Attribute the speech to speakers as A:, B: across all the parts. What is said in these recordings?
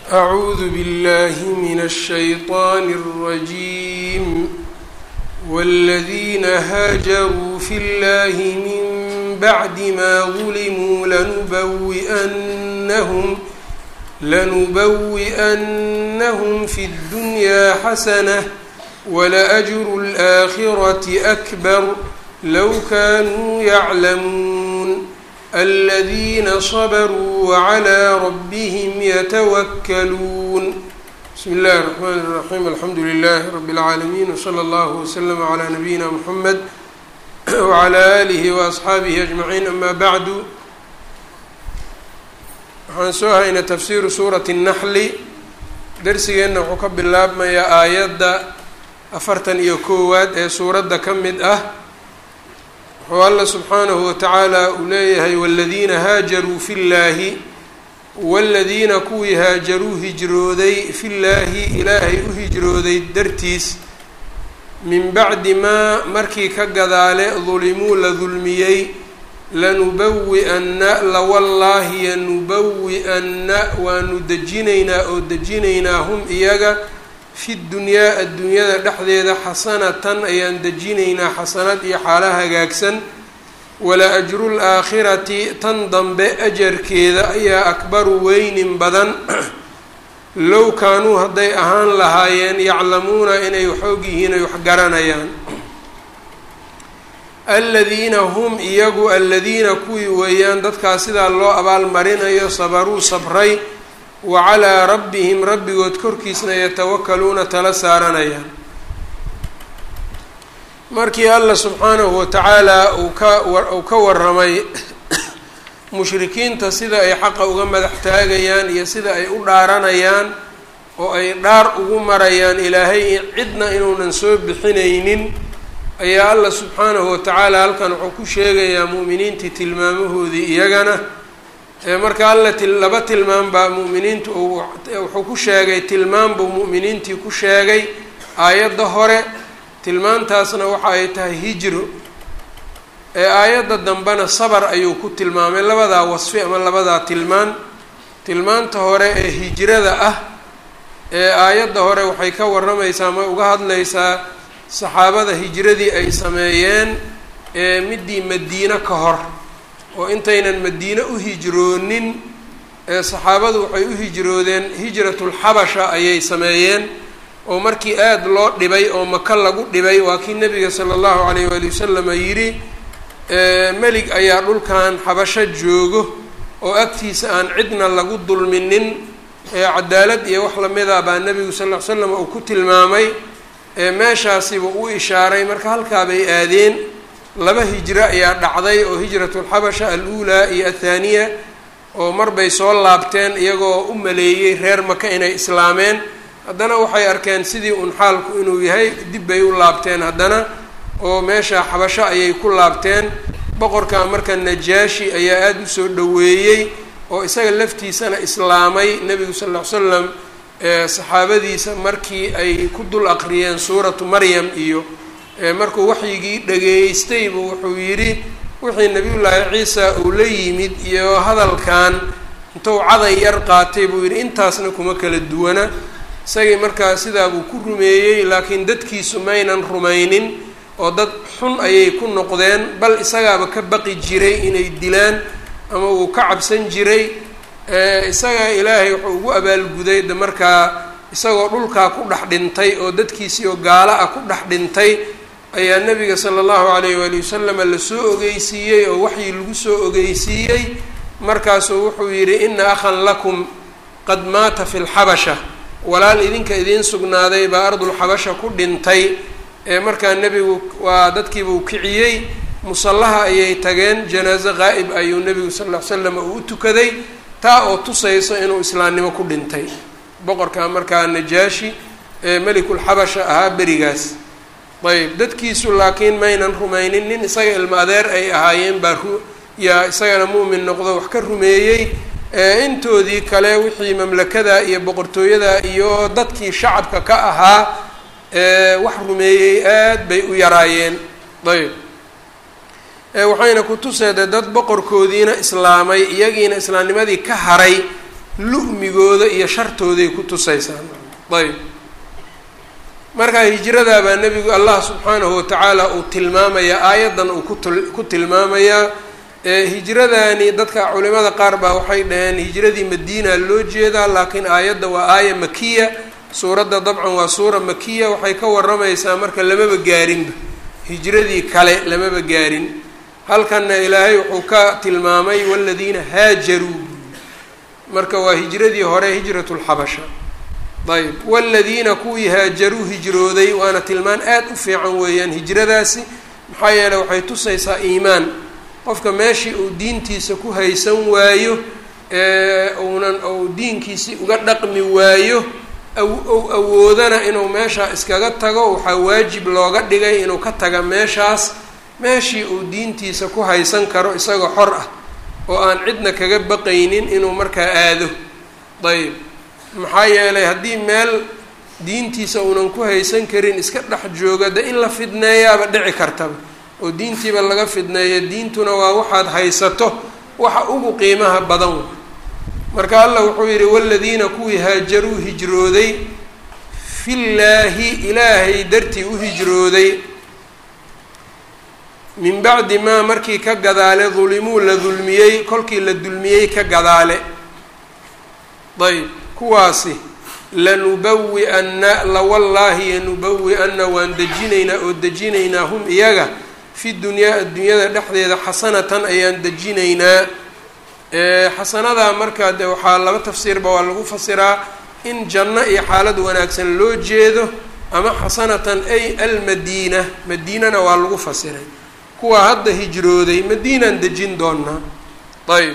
A: أعوذ بالله من الشيطان الرجيم والذين هاجروا في الله من بعد ما ظلموا لنبوئنهم لنبوئنهم في الدنيا حسنة ولأجر الآخرة أكبر لو كانوا يعلمون الذين صبروا وعلى ربهم يتوكلون بسم الله الرحمن الرحيم الحمد لله رب العالمين وصلى الله وسلم على نبينا محمد وعلى آله وأصxaabihi أجمعين أما bعd waxaan soo haynay tafsiru suuraةi النحli dersigeenna wuxuu ka bilaabmayaa aayadda afartan iyo koowaad ee suuradda ka mid ah wuxuu alla subxaanahu watacaala uu leeyahay wاladiina haajaruu fi اllaahi wاladiina kuwii haajaruu hijrooday fi llaahi ilaahay u hijrooday dartiis min bacdi maa markii ka gadaale dulimuu la dulmiyey lanubawi-anna lawallaahi yanubawi-anna waanu dejinaynaa oo dejinaynaa hum iyaga fi dunyaa adduunyada dhexdeeda xasanatan ayaan dejinaynaa xasanad iyo xaala hagaagsan wala ajru laakhirati tan dambe ajarkeeda ayaa akbaru weynin badan low kaanuu hadday ahaan lahaayeen yaclamuuna inay xoog yihiin ay wax garanayaan aladiina hum iyagu aladiina kuwii weeyaan dadkaas sidaa loo abaalmarinayo sabaruu sabray wa calaa rabbihim rabbigood korkiisna yatawakaluuna tala saaranayaan markii alla subxaanahu watacaala uu ka uu ka waramay mushrikiinta sida ay xaqa uga madax taagayaan iyo sida ay u dhaaranayaan oo ay dhaar ugu marayaan ilaahay cidna inuunan soo bixinaynin ayaa alla subxaanahu watacaala halkan wuxuu ku sheegayaa mu'miniintii tilmaamahoodii iyagana marka alla laba tilmaam baa mu'miniintu wuxuu ku sheegay tilmaam buu mu'miniintii ku sheegay aayadda hore tilmaantaasna waxa ay tahay hijro ee aayadda dambena sabar ayuu ku tilmaamay labadaa wasfi ama labadaa tilmaan tilmaanta hore ee hijrada ah ee aayadda hore waxay ka warramaysaa ama uga hadlaysaa saxaabada hijradii ay sameeyeen ee midii madiine ka hor oo intaynan madiine u hijroonin ee saxaabadu waxay u hijroodeen hijratulxabasha ayay sameeyeen oo markii aada loo dhibay oo maka lagu dhibay waa kii nabiga sala allahu calayh waali wasalama yidhi melig ayaa dhulkan xabasho joogo oo agtiisa aan cidna lagu dulminin cadaalad iyo wax lamida baa nebigu sal ll ly slam uu ku tilmaamay meeshaasiba u ishaaray marka halkaa bay aadeen laba hijro ayaa dhacday oo hijratulxabasha al-uulaa iyo athaaniya oo marbay soo laabteen iyagoo u maleeyey reer maka inay islaameen haddana waxay arkeen sidii un xaalku inuu yahay dib bay u laabteen haddana oo meesha xabasho ayay ku laabteen boqorka marka najaashi ayaa aada usoo dhoweeyey oo isaga laftiisana islaamay nebigu sal ll ly slam saxaabadiisa markii ay ku dul aqriyeen suuratu maryam iyo markuu waxyigii dhageystay buu wuxuu yidhi wixii nabiyullaahi ciisa uu la yimid iyo hadalkan intuu caday yar qaatay buu yidhi intaasna kuma kala duwana isagii markaa sidaa buu ku rumeeyey laakiin dadkiisu maynan rumaynin oo dad xun ayay ku noqdeen bal isagaaba ka baqi jiray inay dilaan ama uu ka cabsan jiray isaga ilaahay wuxuu ugu abaalguday de markaa isagoo dhulkaa ku dhex dhintay oo dadkiisii oo gaalo ah ku dhex dhintay ayaa nabiga sala allahu calayh waali wasalama lasoo ogeysiiyey oo waxii lagu soo ogeysiiyey markaasuu wuxuu yidhi ina akhan lakum qad maata fi lxabasha walaal idinka idiin sugnaaday baa ardulxabasha ku dhintay ee markaa nebigu waa dadkiibuu kiciyey musallaha ayay tageen janaaso qaa'ib ayuu nebigu sal ll ly slam uu u tukaday taa oo tusayso inuu islaamnimo ku dhintay boqorka markaa najaashi ee melikulxabasha ahaa berigaas ayb dadkiisu laakiin maynan rumaynin nin isaga ilmo adeer ay ahaayeen baa ru yaa isagana mu'min noqdo wax ka rumeeyey intoodii kale wixii mamlakada iyo boqortooyada iyo dadkii shacabka ka ahaa wax rumeeyey aad bay u yaraayeen ayb waxayna ku tuseede dad boqorkoodiina islaamay iyagiina islaamnimadii ka haray lu'migooda iyo shartooday ku tusaysaa ayb marka hijradaa baa nebigu allah subxaanahu watacaala uu tilmaamayaa aayaddan uu kutul ku tilmaamayaa hijradani dadka culimada qaar baa waxay dhaheen hijradii madiina loo jeedaa laakiin aayadda waa aaya makiya suuradda dabcan waa suura makiya waxay ka waramaysaa marka lamaba gaarinba hijradii kale lamaba gaarin halkanna ilaahay wuxuu ka tilmaamay waladiina haajaruu marka waa hijradii hore hijratulxabasha ayb waladiina kuwii haajaruu hijrooday waana tilmaan aad u fiican weeyaan hijradaasi maxaa yeeley waxay tusaysaa iimaan qofka meeshii uu diintiisa ku haysan waayo uunan ou diinkiisii uga dhaqmi waayo ou awoodana inuu meeshaa iskaga tago waxaa waajib looga dhigay inuu ka taga meeshaas meeshii uu diintiisa ku haysan karo isagoo xor ah oo aan cidna kaga baqaynin inuu markaa aado ayb maxaa yeelay haddii meel diintiisa uunan ku haysan karin iska dhex jooga de in la fidneeyaaba dhici kartaba oo diintiiba laga fidneeya diintuna waa waxaad haysato waxa ugu qiimaha badan marka allah wuxuu yidhi waladiina kuwii haajaruu hijrooday fillaahi ilaahay dartii u hijrooday min bacdi maa markii ka gadaale dulimuu la dulmiyey kolkii la dulmiyey ka gadaale ayb kuwaasi lanubawi-anna lawallaahi yanubawi-anna waan dejinaynaa oo dejinaynaa hum iyaga fi dunyaa addunyada dhexdeeda xasanatan ayaan dejinaynaa xasanadaa markaa de waxaa laba tafsiirba waa lagu fasiraa in janno iyo xaalad wanaagsan loo jeedo ama xasanatan ay almadiina madiinana waa lagu fasiray kuwa hadda hijrooday madiinaan dejin doonaa ayb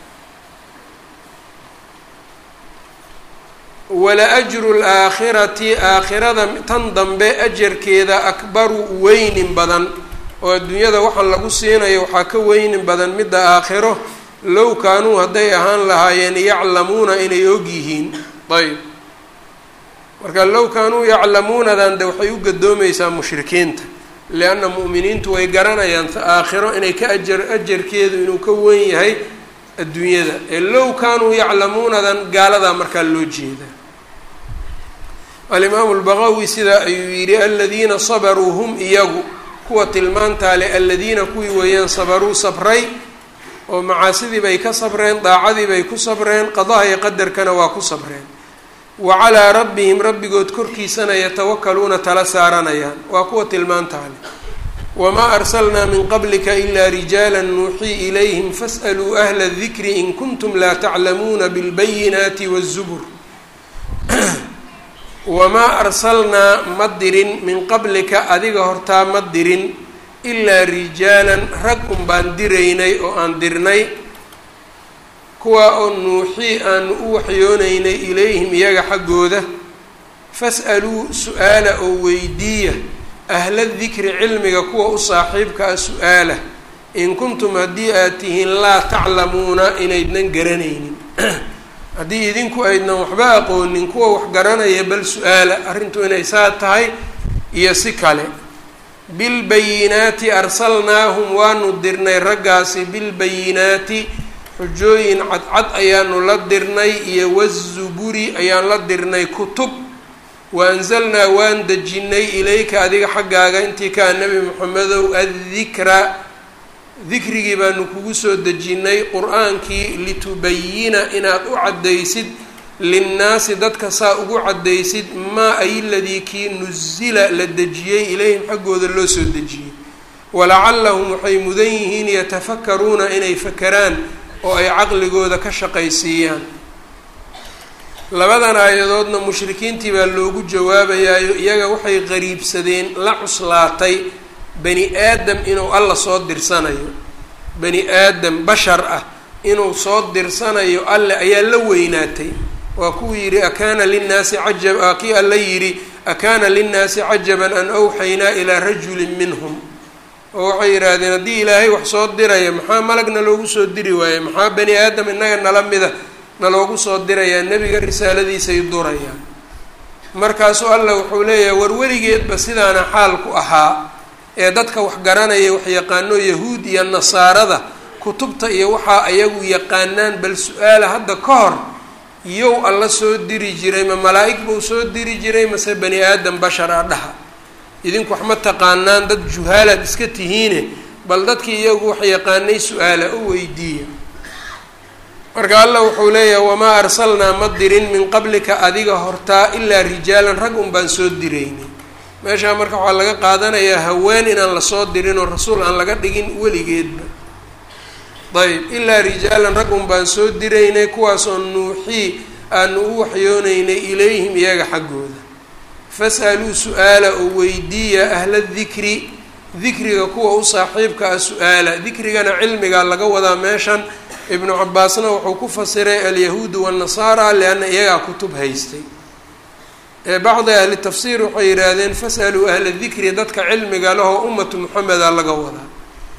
A: wala ajru laakhirati aakhirada tan dambe ajarkeeda akbaru weynin badan oo adduunyada waxaan lagu siinayo waxaa ka weynin badan midda aakhiro low kaanuu hadday ahaan lahaayeen yaclamuuna inay og yihiin ayb marka low kaanuu yaclamuunadan de waxay u gadoomaysaa mushrikiinta lianna mu'miniintu way garanayaan aakhiro inay ka ajar ajarkeedu inuu ka weyn yahay adduunyada ee low kaanuu yaclamuunadan gaaladaa markaa loo jeedaa alimaamu lbaqawi sidaa ayuu yidhi aladiina sabaruu hum iyagu kuwa tilmaantaa le aladiina kuwii weeyaan sabaruu sabray oo macaasidii bay ka sabreen daacadii bay ku sabreen qadaha iyo qadarkana waa ku sabreen wa calaa rabbihim rabbigood korkiisana yatawakaluuna tala saaranayaan waa kuwa tilmaantaa le wamaa arsalnaa min qablika ilaa rijaala nuuxii ilayhim fas'aluu ahla dikri in kuntum laa taclamuuna bilbayinaati waazubur wamaa arsalnaa ma dirin min qablika adiga hortaa ma dirin ilaa rijaalan rag un baan diraynay oo aan dirnay kuwaa oo nuuxii aanu u waxyoonaynay ilayhim iyaga xaggooda fas'aluu su-aala oo weydiiya ahla dikri cilmiga kuwa u saaxiibka ah su-aala in kuntum haddii aad tihiin laa taclamuuna inaydnan garanaynin haddii idinku aydnan waxba aqoonin kuwa wax garanaya bal su-aala arrintu inay saa tahay iyo si kale bilbayinaati arsalnaahum waanu dirnay raggaasi bilbayinaati xujooyin cadcad ayaanu la dirnay iyo wazuburi ayaan la dirnay kutub wa anzalnaa waan dejinnay ilayka adiga xaggaaga intii kaa nebi moxamedow addikra dikrigii baanu kugu soo dejinnay qur-aankii litubayina inaad u caddaysid linnaasi dadka saa ugu caddaysid maa ay ladii kii nusila la dejiyey ilayhim xaggooda loo soo dejiyey walacallahum waxay mudan yihiin yatafakaruuna inay fakeraan oo ay caqligooda ka shaqaysiiyaan labadan aayadoodna mushrikiintii baa loogu jawaabayaayo iyaga waxay qariibsadeen la cuslaatay bani aadam inuu alla soo dirsanayo bani aadam bashar ah inuu soo dirsanayo alle ayaa la weynaatay waa kuwuu yidhi akaana linnaasi cajab kii alla yidhi akaana linnaasi cajaban an awxaynaa ilaa rajulin minhum oo waxay yidhaahdeen haddii ilaahay wax soo diraya maxaa malagna loogu soo diri waaye maxaa bani aadam innaga nala mida naloogu soo dirayaa nebiga risaaladiisay durayaan markaasuu allah wuxuu leeyahay war weligeedba sidaana xaalku ahaa ee dadka wax garanaya wax yaqaano yahuud iyo nasaarada kutubta iyo waxaa ayagu yaqaanaan bal su-aala hadda ka hor yow alla soo diri jiray ma malaa-ig buu soo diri jiray mase bani aadam bashar a dhaha idinku wax ma taqaanaan dad juhaalaad iska tihiine bal dadkii iyagu wax yaqaanay su-aala u weydiiya marka allah wuxuu leeyahay wamaa arsalnaa ma dirin min qablika adiga hortaa ilaa rijaalan rag un baan soo diraynay meeshaa marka waxaa laga qaadanayaa haween inaan lasoo dirin oo rasuul aan laga dhigin weligeedba ayb ilaa rijaalan rag un baan soo diraynay kuwaasoo nuuxii aanu u waxyoonaynay ilayhim iyaga xaggooda fas'aluu su-aala oo weydiiya ahla dikri dikriga kuwa u saaxiibka ah su-aala dikrigana cilmigaa laga wadaa meeshan ibnu cabaasna wuxuu ku fasiray alyahuudu waannasaara lianna iyagaa kutub haystay bacdi ahli tafsiir waxay yidhaahdeen fas'aluu ahla dikri dadka cilmiga lahoo ummatu muxameda laga wadaa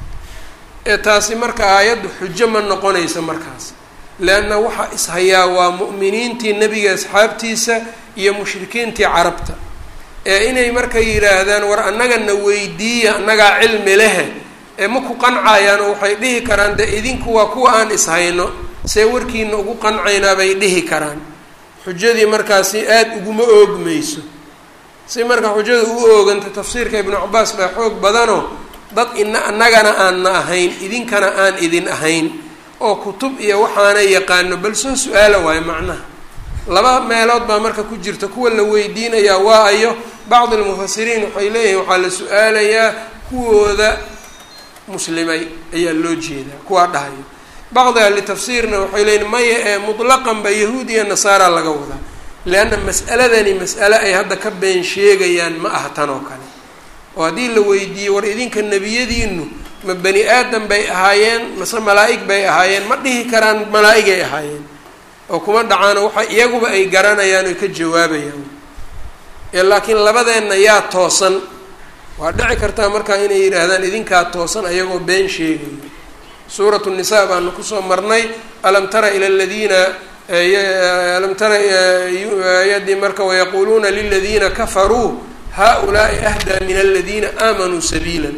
A: ee taasi marka aayaddu xujo ma noqonaysa markaas leanna waxaa ishayaa waa mu'miniintii nebiga asxaabtiisa iyo mushrikiintii carabta ee inay marka yidhaahdaan war annagana weydiiya annagaa cilmi lehe ee ma ku qancayaan oo waxay dhihi karaan de idinku waa kuwa aan ishayno see warkiina ugu qancaynaa bay dhihi karaan xujadii markaasi aada uguma oogmayso si marka xujada u ooganta tafsiirka ibnu cabaas baa xoog badanoo dad ina annagana aanna ahayn idinkana aan idin ahayn oo kutub iyo waxaana yaqaano bal soo su-aala waayo macnaha laba meelood baa marka ku jirta kuwa la weydiinayaa waa ayo bacdi almufasiriin waxay leeyihiin waxaa la su-aalayaa kuwooda muslimay ayaa loo jeedaa kuwaa dhahayo bacdi ahli tafsiirna waxay leeyihin maya ee mutlaqan ba yahuud iyo nasaara laga wadaa leanna mas'aladani mas'ale ay hadda ka been sheegayaan ma aha tan oo kale oo haddii la weydiiyo war idinka nebiyadiinu ma bani aadam bay ahaayeen mase malaa-ig bay ahaayeen ma dhihi karaan malaa-igay ahaayeen oo kuma dhacaano waxa iyaguba ay garanayaan oy ka jawaabayaan ee laakiin labadeenna yaa toosan waa dhici kartaa markaa inay yidhaahdaan idinkaa toosan ayagoo been sheegayo suuratu nisaa baanu kusoo marnay alam tara ila aladiina alam tara yadii marka wayaquuluuna liladiina kafaruu haulaai ahdaa min aladiina aamanuu sabiila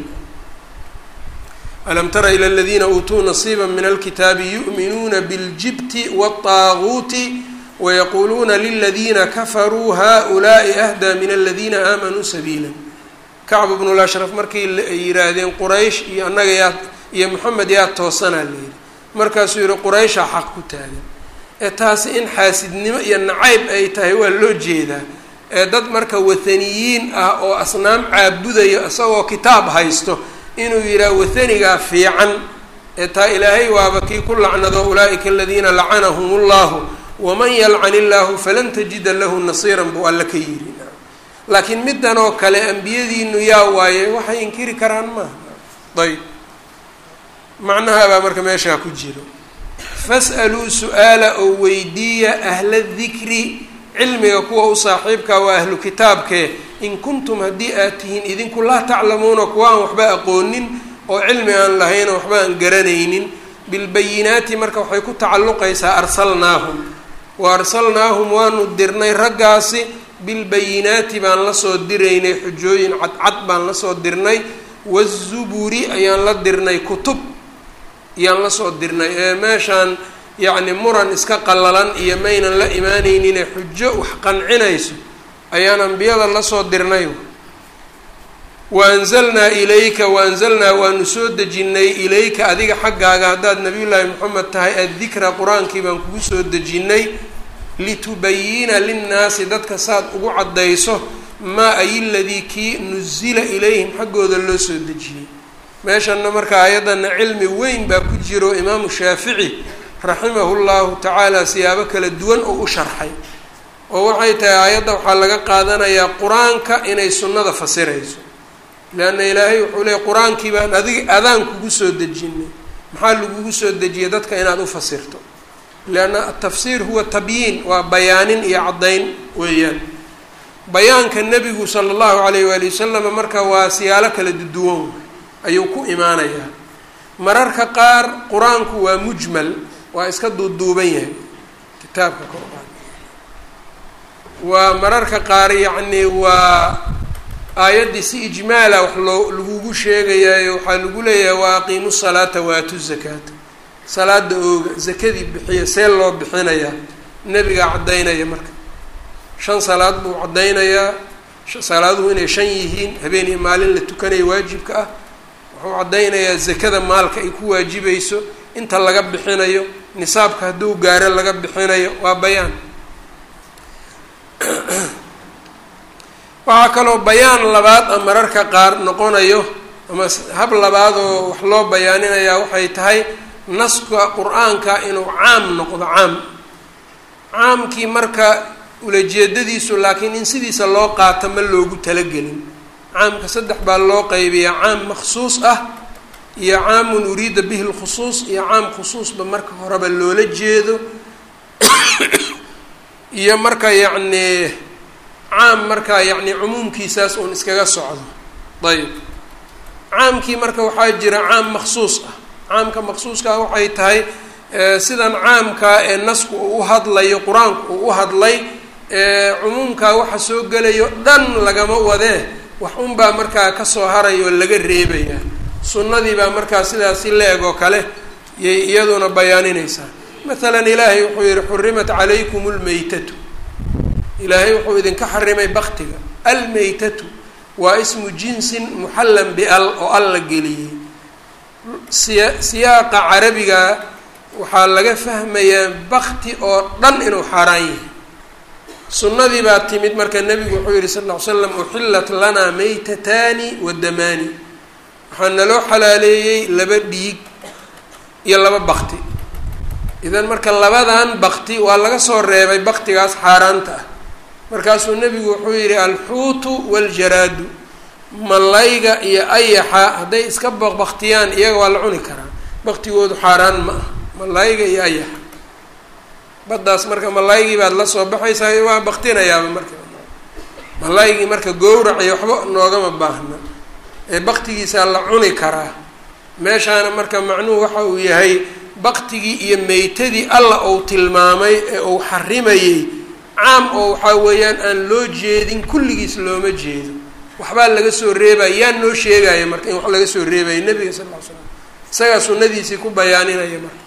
A: alam tara ila aladiina uutuu nasiiba min alkitaabi yu'minuuna biاljibti waالطaaguuti wayaquuluuna liladiina kafaruu haulaai ahdaa min aladiina aamanuu sabiila kacb bnulashraf markay yihaahdeen quraysh iyo annaga yaa iyo moxamed yaa toosanaa layidhi markaasuu yihi qurayshaa xaq ku taagan ee taasi in xaasidnimo iyo nacayb ay tahay waa loo jeedaa ee dad marka wathaniyiin ah oo asnaam caabudayo isagoo kitaab haysto inuu yidhaha wathanigaa fiican ee taa ilaahay waaba kii ku lacnado ulaa'ika aladiina lacanahum ullahu waman yalcan illaahu falan tajida lahu nasiiran buu alla ka yidhi laakiin middan oo kale ambiyadiinu yaa waaye waxay inkiri karaan maaha ayb macnaha baa marka meeshaa ku jiro fas'aluu su-aala oo weydiiya ahla dikri cilmiga kuwa u saaxiibka waa ahlu kitaabkee in kuntum haddii aad tihiin idinku laa taclamuuna kuwa aan waxba aqoonin oo cilmi aan lahayn oo waxba aan garanaynin bilbayinaati marka waxay ku tacalluqaysaa arsalnaahum wa arsalnaahum waanu dirnay raggaasi bilbayinaati baan lasoo diraynay xujooyin cadcad baan lasoo dirnay wazuburi ayaan la dirnay kutub ayaan lasoo dirnay ee meeshaan yacni muran iska qallalan iyo maynan la imaaneyninee xujo wax qancinayso ayaan ambiyada lasoo dirnay waanzalnaa ilayka waanzalnaa waanu soo dejinnay ilayka adiga xaggaaga haddaad nabiyullaahi moxamed tahay addikra qur-aankii baan kugu soo dejinnay litubayina linnaasi dadka saad ugu caddayso maa ay ladii kii nuzila ilayhim xaggooda loo soo dejiyey meeshanna marka ayaddana cilmi weyn baa ku jiro imaamu shaafici raximahu llahu tacaala siyaabo kala duwan oo u sharxay oo waxay tahay aayadda waxaa laga qaadanayaa qur-aanka inay sunnada fasirayso leanna ilaahay wuxuu leeyay qur-aankii baan adig adaan kugu soo dejinay maxaa lagugu soo dejiyay dadka inaad u fasirto leanna atafsiir huwa tabyiin waa bayaanin iyo caddayn weeyaan bayaanka nebigu sala allahu calayh waali wasalam marka waa siyaalo kala duwan ayuu ku imaanayaa mararka qaar qur-aanku waa mujmal waa iska duuduuban yahay kitaabka qur-aan waa mararka qaar yacni waa aayaddii si ijmaala wax loo lagugu sheegayaayo waxaa lagu leeyahay waa aqiimu salaata waatu zakaata salaada ooga zakadii bixiya see loo bixinayaa nebigaa caddaynaya marka shan salaad buu caddaynayaa salaaduhu inay shan yihiin habeen iyo maalin la tukanayo waajibka ah wuxuu caddaynayaa zakada maalka ay ku waajibayso inta laga bixinayo nisaabka hadduu gaaro laga bixinayo waa bayaan waxaa kaloo bayaan labaad a mararka qaar noqonayo ama hab labaad oo wax loo bayaaninayaa waxay tahay naska qur-aanka inuu caam noqdo caam caamkii marka ulajeedadiisu laakiin in sidiisa loo qaato ma loogu talagelin caamka saddex baa loo qaybiyaa caam maksuus ah iyo caamun uriida bihi lkhusuus iyo caam khusuusba marka horeba loola jeedo iyo marka yacnii caam marka yacni cumuumkiisaas uun iskaga socdo ayb caamkii marka waxaa jira caam maksuus ah caamka maksuuskaa waxay tahay sidan caamkaa ee nasku uu u hadlayo qur-aanku uu u hadlay cumuumkaa waxa soo gelayo dhan lagama wadee wax unbaa markaa kasoo haraya oo laga reebaya sunnadii baa markaa sidaasi la-eg oo kale yay iyaduna bayaaninaysaa masalan ilaahay wuxuu yihi xurimat calaykum lmaytatu ilaahay wuxuu idinka xarimay baktiga almaytatu waa ismu jinsin muxallan bial oo al la geliyey siya siyaaqa carabiga waxaa laga fahmayaa bakti oo dhan inuu xaaraan yahay sunnadii baa timid marka nebigu wuxuu yihi sal ll ly slam uxillat lanaa maytataani wa damaani waxaa naloo xalaaleeyey laba dhiig iyo laba bakti idan marka labadan bakti waa laga soo reebay baktigaas xaaraanta ah markaasuu nebigu wuxuu yihi alxuutu waljaraadu malayga iyo ayaxa hadday iska baqbaktiyaan iyaga waa la cuni karaa baktigoodu xaaraan ma ah malayga iyo ayaxa baddaas marka malaygii baad la soo baxaysaa waa baktinayaaba marka malaygii marka gowraciyo waxba noogama baahna ee baktigiisaa la cuni karaa meeshaana marka macnuhu waxa uu yahay baktigii iyo meytadii alla uu tilmaamay ee uu xarimayey caam oo waxaa weeyaan aan loo jeedin kulligiis looma jeedo waxbaa laga soo reebaya yaa noo sheegaya marka in wax laga soo reebaya nebiga sal ll ly slam isagaa sunnadiisii ku bayaaninaya marka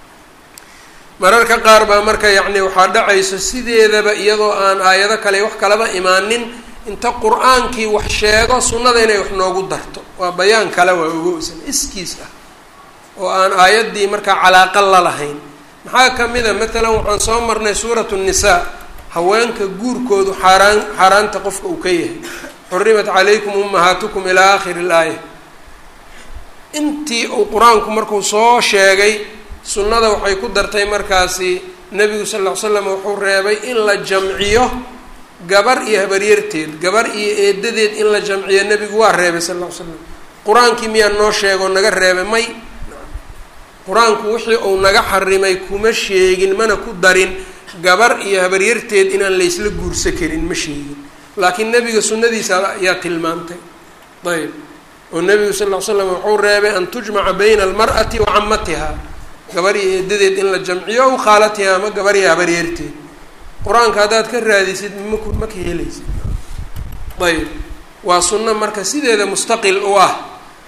A: mararka qaar baa marka yacni waxaa dhacayso sideedaba iyadoo aan aayado kale wax kalaba imaanin inta qur-aankii wax sheego sunnada inay wax noogu darto waa bayaan kale waa ogowsan iskiis ah oo aan aayaddii markaa calaaqa la lahayn maxaa ka mid a matalan waxaan soo marnay suuratu nnisaa haweenka guurkoodu xaaraan xaaraanta qofka uu ka yahay xurimat calaykum ummahaatukum ilaa aakhiri ilaaya intii uu qur-aanku markuu soo sheegay sunnada waxay ku dartay markaasi nebigu sal ll ly slam wuxuu reebay in la jamciyo gabar iyo habaryarteed gabar iyo eedadeed in la jamciyo nebigu waa reebay sal ll ly slam qur-aankii miyaa noo sheegoo naga reebay may qur-aanku wixii uu naga xarimay kuma sheegin mana ku darin gabar iyo habaryarteed inaan laysla guursa karin ma sheegin laakiin nebiga sunnadiisa ayaa tilmaantay ayb oo nebigu sal ll ly slam wuxuu reebay an tujmaca bayna almar'ati wa camatiha gabar iyo eedadeed in la jamciyo aw khaalatiha ama gabar iyo habaryarteed qur-aanka haddaad ka raadisid maku ma ka helaysid ayb waa sunno marka sideeda mustaqil u ah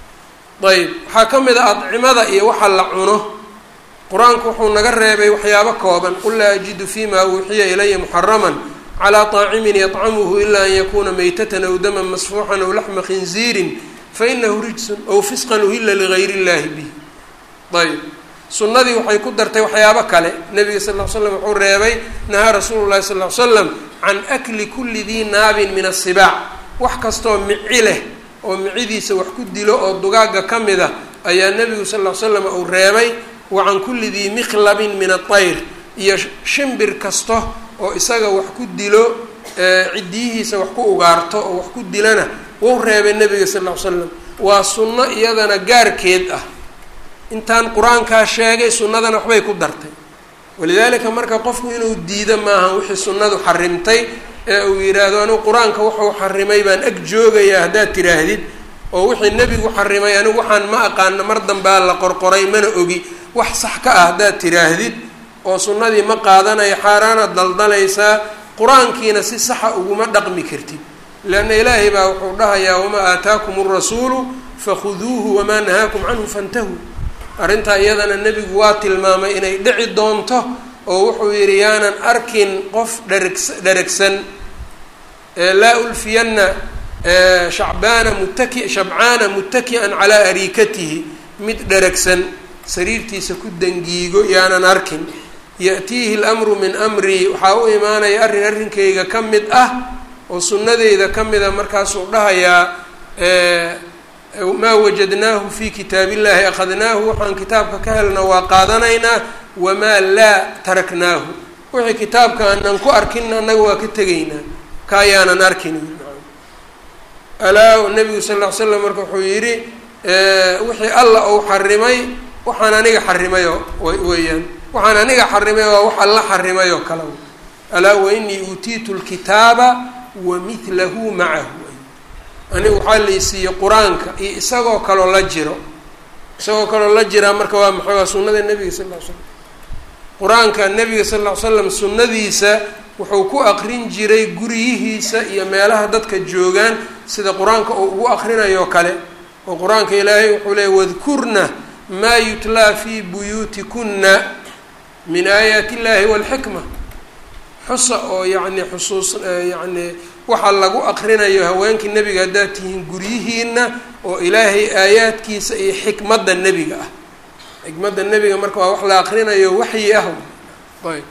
A: ayb waxaa ka mid a adcimada iyo waxa la cuno qur-aanku wuxuu naga reebay waxyaabo kooban qul laa ajidu fima uuxiya ilaya muxaraman calaa طaacimin yطcamuhu ila an yakuna maytatan aw daman masfuuxan aw laxma khinziirin fainahu rijsun aw fisqan uhila ligayr اllahi bih ayb sunnadii waxay ku dartay waxyaabo kale nabiga sal ll ly slam wuxuu reebay nahaa rasuulu llahi sal ly slam can akli kuli dii naabin min asibaac wax kastoo mici leh oo micidiisa wax ku dilo oo dugaagga ka mid a ayaa nebigu sal ll ly slam uu reebay wa can kulli dii miklabin min atayr iyo shimbir kasta oo isaga wax ku dilo ciddiyihiisa wax ku ugaarto oo wax ku dilana wuu reebay nebiga sal ll ly slam waa sunno iyadana gaarkeed ah intaan qur-aankaa sheegay sunnadana waxbay ku dartay walidaalika marka qofku inuu diido maaha wixii sunnadu xarimtay ee uu yidhaahdo anigu qur-aanka wuxuu xarimay baan ag joogayaa haddaad tidhaahdid oo wixii nebigu xarimay anigu waxaan ma aqaano mar dambaa la qorqoray mana ogi wax sax ka ah haddaad tidhaahdid oo sunnadii ma qaadanayo xaaraanaad daldalaysaa qur-aankiina si saxa uguma dhaqmi kartid leanna ilaahay baa wuxuu dhahayaa wamaa aataakum alrasuulu fakhuduuhu wamaa nahaakum canhu fantahuu arrintaa iyadana nebigu waa tilmaamay inay dhici doonto oo wuxuu yidhi yaanan arkin qof dhergs dheragsan laa ulfiyanna shacbaana mutaki shabcaana muttaki'an calaa ariikatihi mid dheragsan sariirtiisa ku dangiigo yaanan arkin ya'tiihi lamru min amrii waxaa u imaanaya arrin arrinkayga ka mid ah oo sunnadeyda ka mida markaasuu dhahayaa maa wajadnaahu fi kitaab illahi akhadnaahu waxaan kitaabka ka helna waa qaadanaynaa wamaa laa taraknaahu wixii kitaabka aanan ku arkin annaga waa ka tegaynaa ka ayaanan arkin alaa nabigu sal ll ly slam marka wuxuu yidhi wixii alla uu xarimay waxaan aniga xarimayo weeyaan waxaan aniga xarimay waa wax alla xarimay oo kale alaa wainii uutiitu lkitaaba wa midlahu macahu aniga waxaa laysiiyey qur-aanka iyo isagoo kaloo la jiro isagoo kaloo la jiraa marka waa maxay waa sunnada nebiga sal ll ly slam qur-aanka nebiga sal ll ly slam sunnadiisa wuxuu ku aqrin jiray guryihiisa iyo meelaha dadka joogaan sida qur-aanka uu ugu aqrinayo kale oo qur-aanka ilaahay wuxuu leeyay wadkurna maa yutlaa fii buyuutikunna min aayaati illahi walxikma xusa oo yacni xusuus yacni waxaa lagu aqrinayo haweenkii nebiga haddaad tihiin guryihiina oo ilaahay aayaadkiisa iyo xikmadda nebiga ah xikmadda nebiga marka waa wax la aqrinayo waxyi ah ayb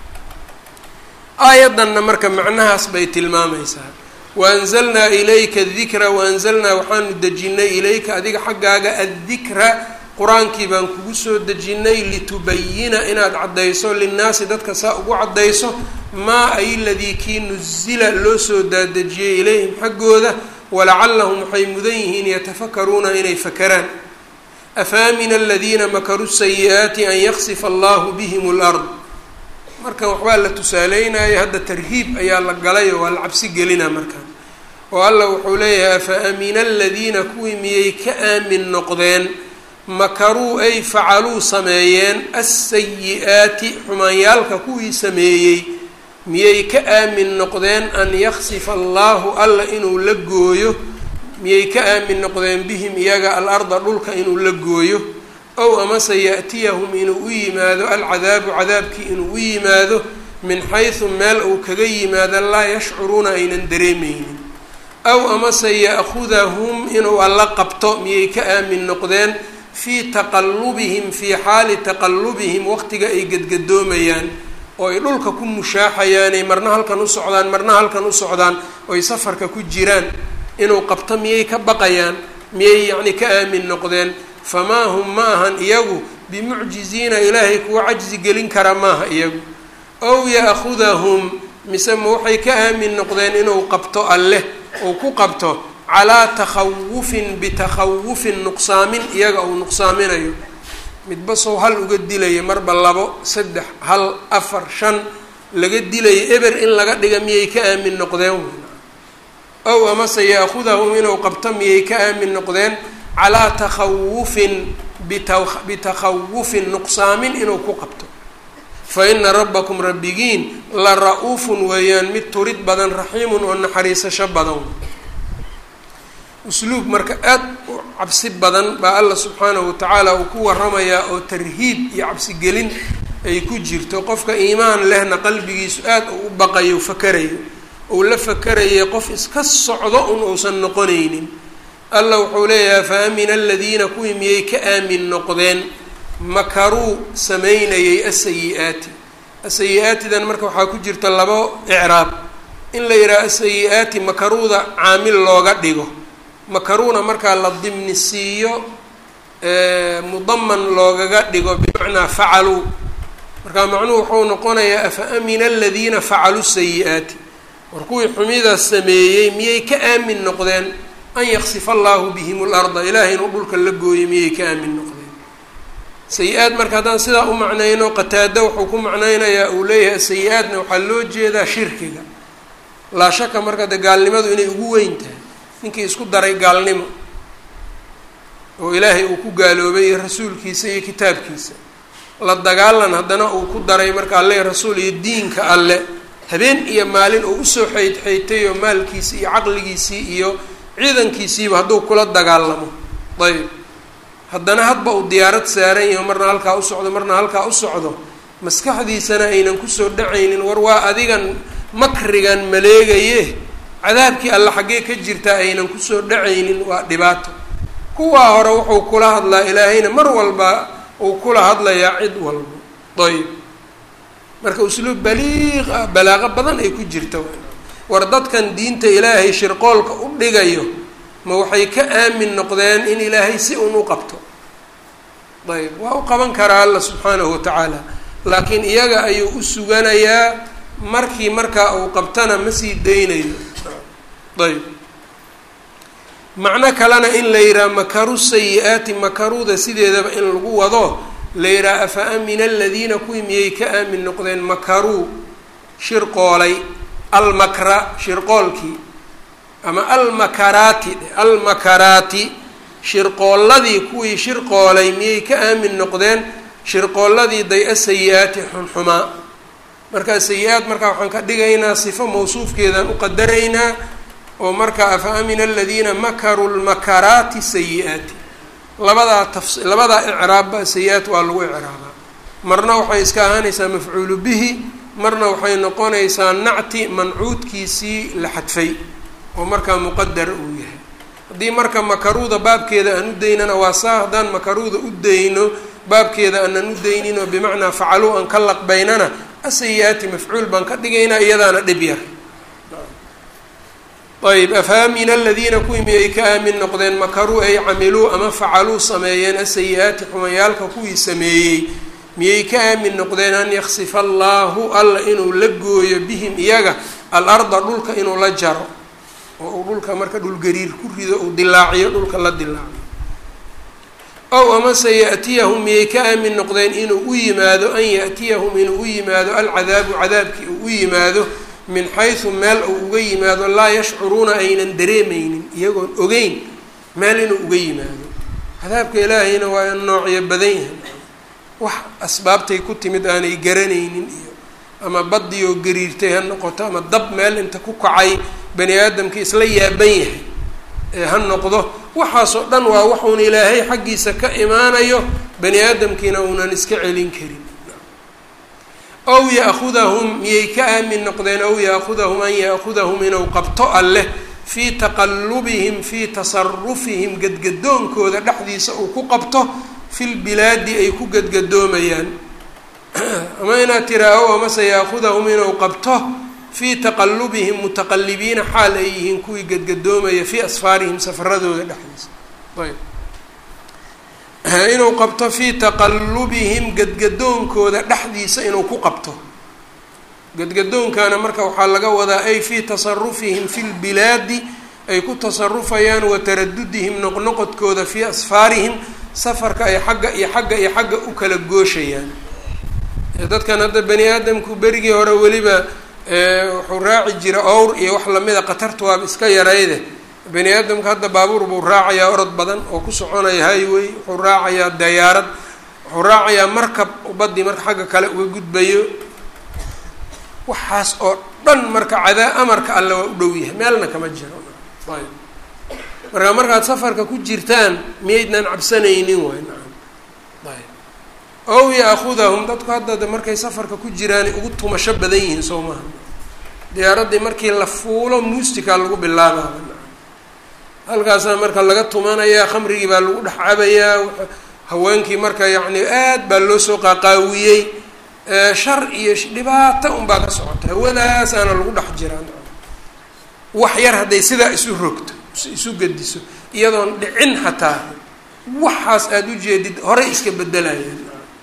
A: aayaddanna marka macnahaas bay tilmaamaysaa waanzalnaa ilayka adikra waanzalnaa waxaanu dejinay ilayka adiga xaggaaga addikra qur-aankii baan kugu soo dejinay litubayina inaad caddayso linnaasi dadka saa ugu caddayso maa ay ladii kii nuzila loo soo daadejiyey ilayhim xaggooda walacallahum waxay mudan yihiin yatafakaruuna inay fakeraan afaamina aladiina makaruu sayi-aati an yaksifa allahu bihim lard markan waxbaa la tusaaleynaya hadda tarhiib ayaa la galayo waa la cabsi gelina markaan oo allah wuxuu leeyahay afa amina aladiina kuwii miyay ka aamin noqdeen makaruu ay facaluu sameeyeen asayi-aati xumaanyaalka kuwii sameeyey miyay ka aamin noqdeen an yaksifa allahu alla inuu la gooyo miyay ka aamin noqdeen bihim iyaga alarda dhulka inuu la gooyo ow amase yaأtiyahum inuu u yimaado alcadaabu cadaabkii inuu u yimaado min xaysu meel uu kaga yimaado laa yashcuruuna aynan dareemeynin aw amase ya'khudahum inuu alla qabto miyay ka aamin noqdeen fii taqallubihim fii xaali taqallubihim waqtiga ay gedgadoomayaan oo ay dhulka ku mushaaxayaanay marna halkan u socdaan marna halkan u socdaan oy safarka ku jiraan inuu qabto miyay ka baqayaan miyay yacni ka aamin noqdeen famaa hum ma ahan iyagu bimucjiziina ilaahay kuwa cajzi gelin kara maaha iyagu ow ya'khudahum mise ma waxay ka aamin noqdeen inuu qabto alleh uu ku qabto calaa takhawufin bitakhawufin nuqsaamin iyaga uu nuqsaaminayo midba sow hal uga dilaya marba labo saddex hal afar shan laga dilayo eber in laga dhiga miyay ka aamin noqdeen ow amase ya'khudahum inuu qabto miyay ka aamin noqdeen calaa takhawufin bitakhawufin nuqsaamin inuu ku qabto fa ina rabbakum rabbigiin la ra-uufun weeyaan mid turid badan raxiimun oo naxariisasho badan usluub marka aad u cabsi badan baa alla subxaanahu watacaala uu ku waramayaa oo tarhiib iyo cabsigelin ay ku jirto qofka iimaan lehna qalbigiisu aad uu u baqayo fakarayo uu la fakarayay qof iska socdo un uusan noqonaynin alla wuxuu leeyahay fa amina aladiina kuwii miyay ka aamin noqdeen makaruu sameynayay asayi-aati asayi-aatidan marka waxaa ku jirta labo icraab in la yidhaha asayi-aati makaruuda caamil looga dhigo makaruuna markaa la dimni siiyo mudaman loogaga dhigo bimacnaa facaluu markaa macnuhu wuxuu noqonayaa afa amina aladiina facaluu sayi-aati war kuwii xumidaas sameeyey miyay ka aamin noqdeen an yaksifa allahu bihim larda ilaahay inuu dhulka la gooyo miyay ka aamin noqdeen sayi-aad marka haddaan sidaa u macnayno qataada wuxuu ku macnaynayaa uu leeyahay sayi-aadna waxaa loo jeedaa shirkiga laa shaka marka de gaalnimadu inay ugu weyn tahay ninkii isku daray gaalnimo oo ilaahay uu ku gaaloobay iyo rasuulkiisa iyo kitaabkiisa la dagaalan haddana uu ku daray marka alle rasuul iyo diinka alle habeen iyo maalin uu usoo xeyd xeytay oo maalkiisii iyo caqligiisii iyo ciidankiisiiba hadduu kula dagaalamo ayb haddana hadba uu diyaarad saaran yaho marna halkaa u socdo marna halkaa u socdo maskaxdiisana aynan kusoo dhacaynin war waa adigan makrigan maleegaye cadaabkii alla xaggee ka jirtaa aynan kusoo dhacaynin waa dhibaato kuwaa hore wuxuu kula hadlaa ilaahayna mar walba uu kula hadlayaa cid walba ayb marka usluub baliiq ah balaaqo badan ay ku jirta war dadkan diinta ilaahay shirqoolka u dhigayo ma waxay ka aamin noqdeen in ilaahay si un u qabto ayb waa u qaban karaa alla subxaanahu watacaala laakiin iyaga ayuu u suganayaa markii markaa uu qabtana ma sii daynayo ayb macno kalena in la yidhaha makaru sayi-aati makaruuda sideedaba in lagu wado la yidhaha afa amina aladiina kuwii miyay ka aamin noqdeen makaruu shirqoolay almakra shirqoolkii ama almakaraati almakaraati shirqoolladii kuwii shirqoolay miyay ka aamin noqdeen shirqoolladii day-a sayi-aati xunxumaa markaa sayi-aad markaa waxaan ka dhigaynaa sifo mawsuufkeedaan u qadaraynaa oo markaa afa amina aladiina makaruu lmakaraati sayi-aati labadaa tafs labadaa icraabba sayi-aat waa lagu icraabaa marna waxay iska ahaanaysaa mafcuulu bihi marna waxay noqonaysaa nacti mancuudkiisii la xadfay oo markaa muqadar uu yahay haddii marka makaruuda baabkeeda aan u daynana waa saa haddaan makaruuda u dayno baabkeeda aanan u daynin oo bimacnaa facaluu aan ka laqbaynana asayi-aati mafcuul baan ka dhigaynaa iyadaana dhib yar ayb afaamina aladiina kuwii miyay ka aamin noqdeen makaruu ay camiluu ama facaluu sameeyeen asayi-aati xumayaalka kuwii sameeyey miyay ka aamin noqdeen an yaksifa allaahu alla inuu la gooyo bihim iyaga al-arda dhulka inuu la jaro oo uu dhulka marka dhulgariir ku rido uu dilaaciyo dhulka la dilaaciyo ow amase ya-tiyahum miyay ka aamin noqdeen inuu u yimaado an ya-tiyahum inuu u yimaado alcadaabu cadaabkii uu u yimaado min xaysu meel uu uga yimaado laa yashcuruuna aynan dareemeynin iyagoon ogeyn meel inuu uga yimaado cadaabka ilaahayna waa noocyo badan yahay wax asbaabtay ku timid aanay garanaynin iyo ama badii oo gariirtay ha noqoto ama dab meel inta ku kacay bani aadamka isla yaaban yahay ee ha noqdo waxaasoo dhan waa waxuun ilaahay xaggiisa ka imaanayo bani aadamkiina uunan iska celin karin ow ya-khudahum miyay ka aamin noqdeen ow ya-khudahum an ya-khudahum inuu qabto alleh fii taqallubihim fii tasarufihim gadgadoonkooda dhexdiisa uu ku qabto filbilaadi ay ku gadgadoomayaan ama inaad tiraaho amase ya-khudahum inuu qabto fii taqallubihim mutaqalibiina xaal ay yihiin kuwii gadgadoomaya fii asfaarihim safaradooda dhexdiisa ayb inuu qabto fii taqallubihim gadgadoonkooda dhexdiisa inuu ku qabto gadgadoonkana marka waxaa laga wadaa ay fii tasarufihim fi lbilaadi ay ku tasarufayaan wa taradudihim noqnoqodkooda fii asfaarihim safarka ay xagga iyo xagga iyo xagga u kala gooshayaan dadkan hadda bani aadamku berigii hore weliba wuxuu raaci jira owr iyo wax lamida khatarta waaba iska yarayde bani aadamka hadda baabuur buu raacayaa orod badan oo ku soconaya highway wuxuu raacayaa dayaarad wuxuu raacayaa markab badii marka xagga kale uga gudbayo waxaas oo dhan marka cadaa amarka alle waa u dhow yahay meelna kama jiro ayb marka markaad safarka ku jirtaan miyaydnan cabsanaynin waay nacam ayb ow ya-khudahum dadku hadda markay safarka ku jiraan ugu tumasho badan yihiin soo maha diyaaraddii markii la fuulo muusikaa lagu bilaabaaba nacam halkaasaa marka laga tumanayaa khamrigii baa lagu dhex cabayaa haweenkii marka yacni aad baa loo soo qaaqaawiyey shar iyo dhibaato unbaa ka socota hawadaasaana lagu dhex jiraa wax yar hadday sidaa isu rogto isu gediso iyadoon dhicin xataa waxaas aada u jeedid horay iska bedelayaan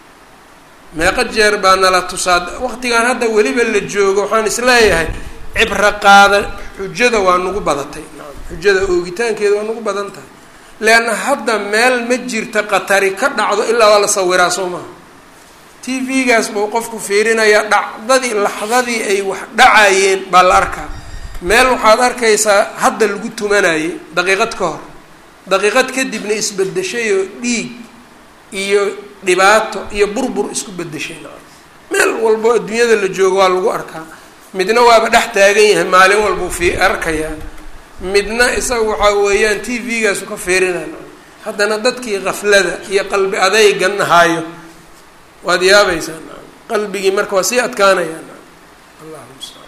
A: meeqa jeer baa nala tusaad waqtigan hadda weliba la joogo waxaan isleeyahay cibro qaada xujada waa nagu badatay xujada oogitaankeeda waa nagu badan tahay leanna hadda meel ma jirta qatari ka dhacdo ilaa waa la sawiraa soo maha t v-gaas buu qofku fiirinayaa dhacdadii laxdadii ay wax dhacayeen baa la arkaa meel waxaad arkaysaa hadda lagu tumanayay daqiiqad ka hor daqiiqad kadibna isbedeshayoo dhiig iyo dhibaato iyo burbur isku bedeshay meel walbo adduunyada la joogo waa lagu arkaa midna waaba dhex taagan yahay maalin walbuu fi arkayaa midna isaga waxaa weeyaan t v-gaasu ka fiirinaya haddana dadkii kaflada iyo qalbi adaygan haayo waad yaabaysaa qalbigii marka waa sii adkaanayaan allahu mustacaan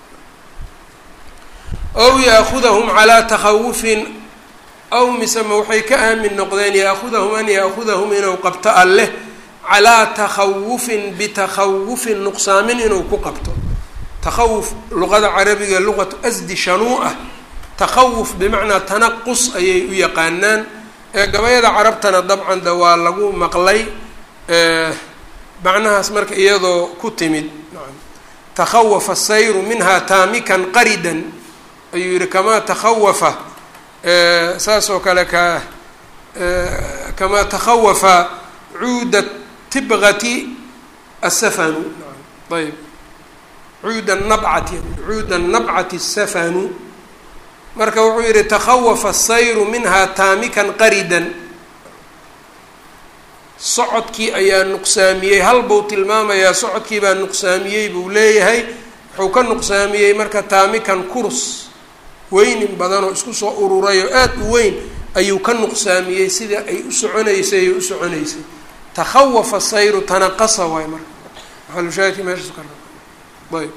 A: ow yaakudahum calaa takhawufin aw misema waxay ka aamin noqdeen yaakudahum an yaakudahum inuu qabto alleh calaa takhawufin bitakhawufin nuqsaamin inuu ku qabto takhawuf luqada carabiga luqatu asdi shanuu ah takhawuf bimacnaa tanaqus ayay u yaqaanaan ee gabayada carabtana dabcan de waa lagu maqlay macnahaas marka iyadoo ku timid takhawafa sayru minha taamikan qaridan ayuu yihi kamaa takhawafa saas oo kale ka kamaa takhawafa cuuda tibqati asafanu ayb cuuda nabcati cuuda nabcati asafanu marka wuxuu yihi takhawafa sayru minha taamikan qaridan socodkii ayaa nuqsaamiyey hal buu tilmaamayaa socodkii baa nuqsaamiyey buu leeyahay wuxuu ka nuqsaamiyey marka taamikan kurs weynin badanoo isku soo ururay oo aada u weyn ayuu ka nuqsaamiyey sida ay u soconaysay ay u soconaysay takhawafa sayru tanaqasa waay marka maxalushaahidki meeshaas ka ayb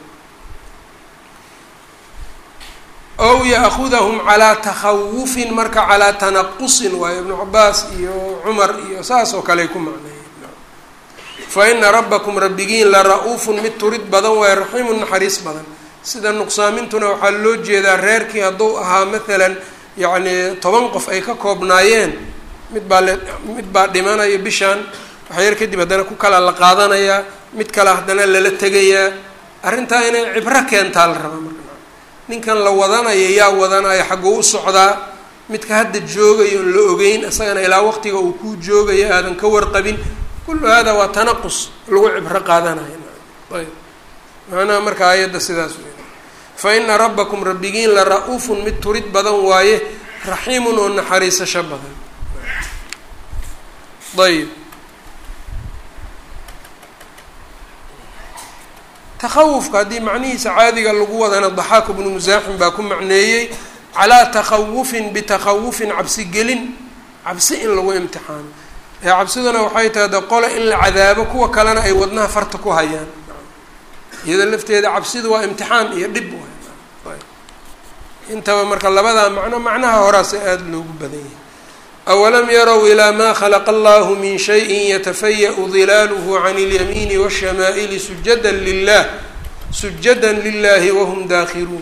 A: ow yaakudahum calaa takhawufin marka calaa tanaqusin waayo ibnu cabaas iyo cumar iyo saas oo kale ay ku macneeyeen fa ina rabbakum rabbigiin la ra-uufun mid turid badan waayo raxiimun naxariis badan sida nuqsaamintuna waxaa loo jeedaa reerkii hadduu ahaa maalan yacni toban qof ay ka koobnaayeen mid baa le mid baa dhimanaya bishaan waxyar kadib haddana ku kala la qaadanayaa mid kale haddana lala tegayaa arrintaa inay cibro keentaa la rabaa marka ninkan la wadanayo yaa wadanaya xagguu u socdaa midka hadda joogayo on la ogeyn isagana ilaa waqtiga uu kuu joogayo aadan ka warqabin kullu hada waa tanaqus lagu cibro qaadanayo ayb macnaha marka aayadda sidaas wey fa ina rabbakum rabbigiin la ra-uufun mid turid badan waaye raxiimun oo naxariisasho badan ayb takhawufka haddii macnihiisa caadiga lagu wadana daxaaku bnu musaaxim baa ku macneeyey calaa takhawufin bitakhawufin cabsigelin cabsi in lagu imtixaano ee cabsiduna waxay tahay de qole in la cadaabo kuwa kalena ay wadnaha farta ku hayaan iyadoo lafteeda cabsidu waa imtixaan iyo dhib intaba marka labadaa macno macnaha horaase aada loogu badan yahay awalam yarow ilaa maa khalaqa allahu min shayin yatafaya-u dilaaluhu can اlyamiini wالshamaa'ili sujada lilah sujada lilahi wahum daakhiruun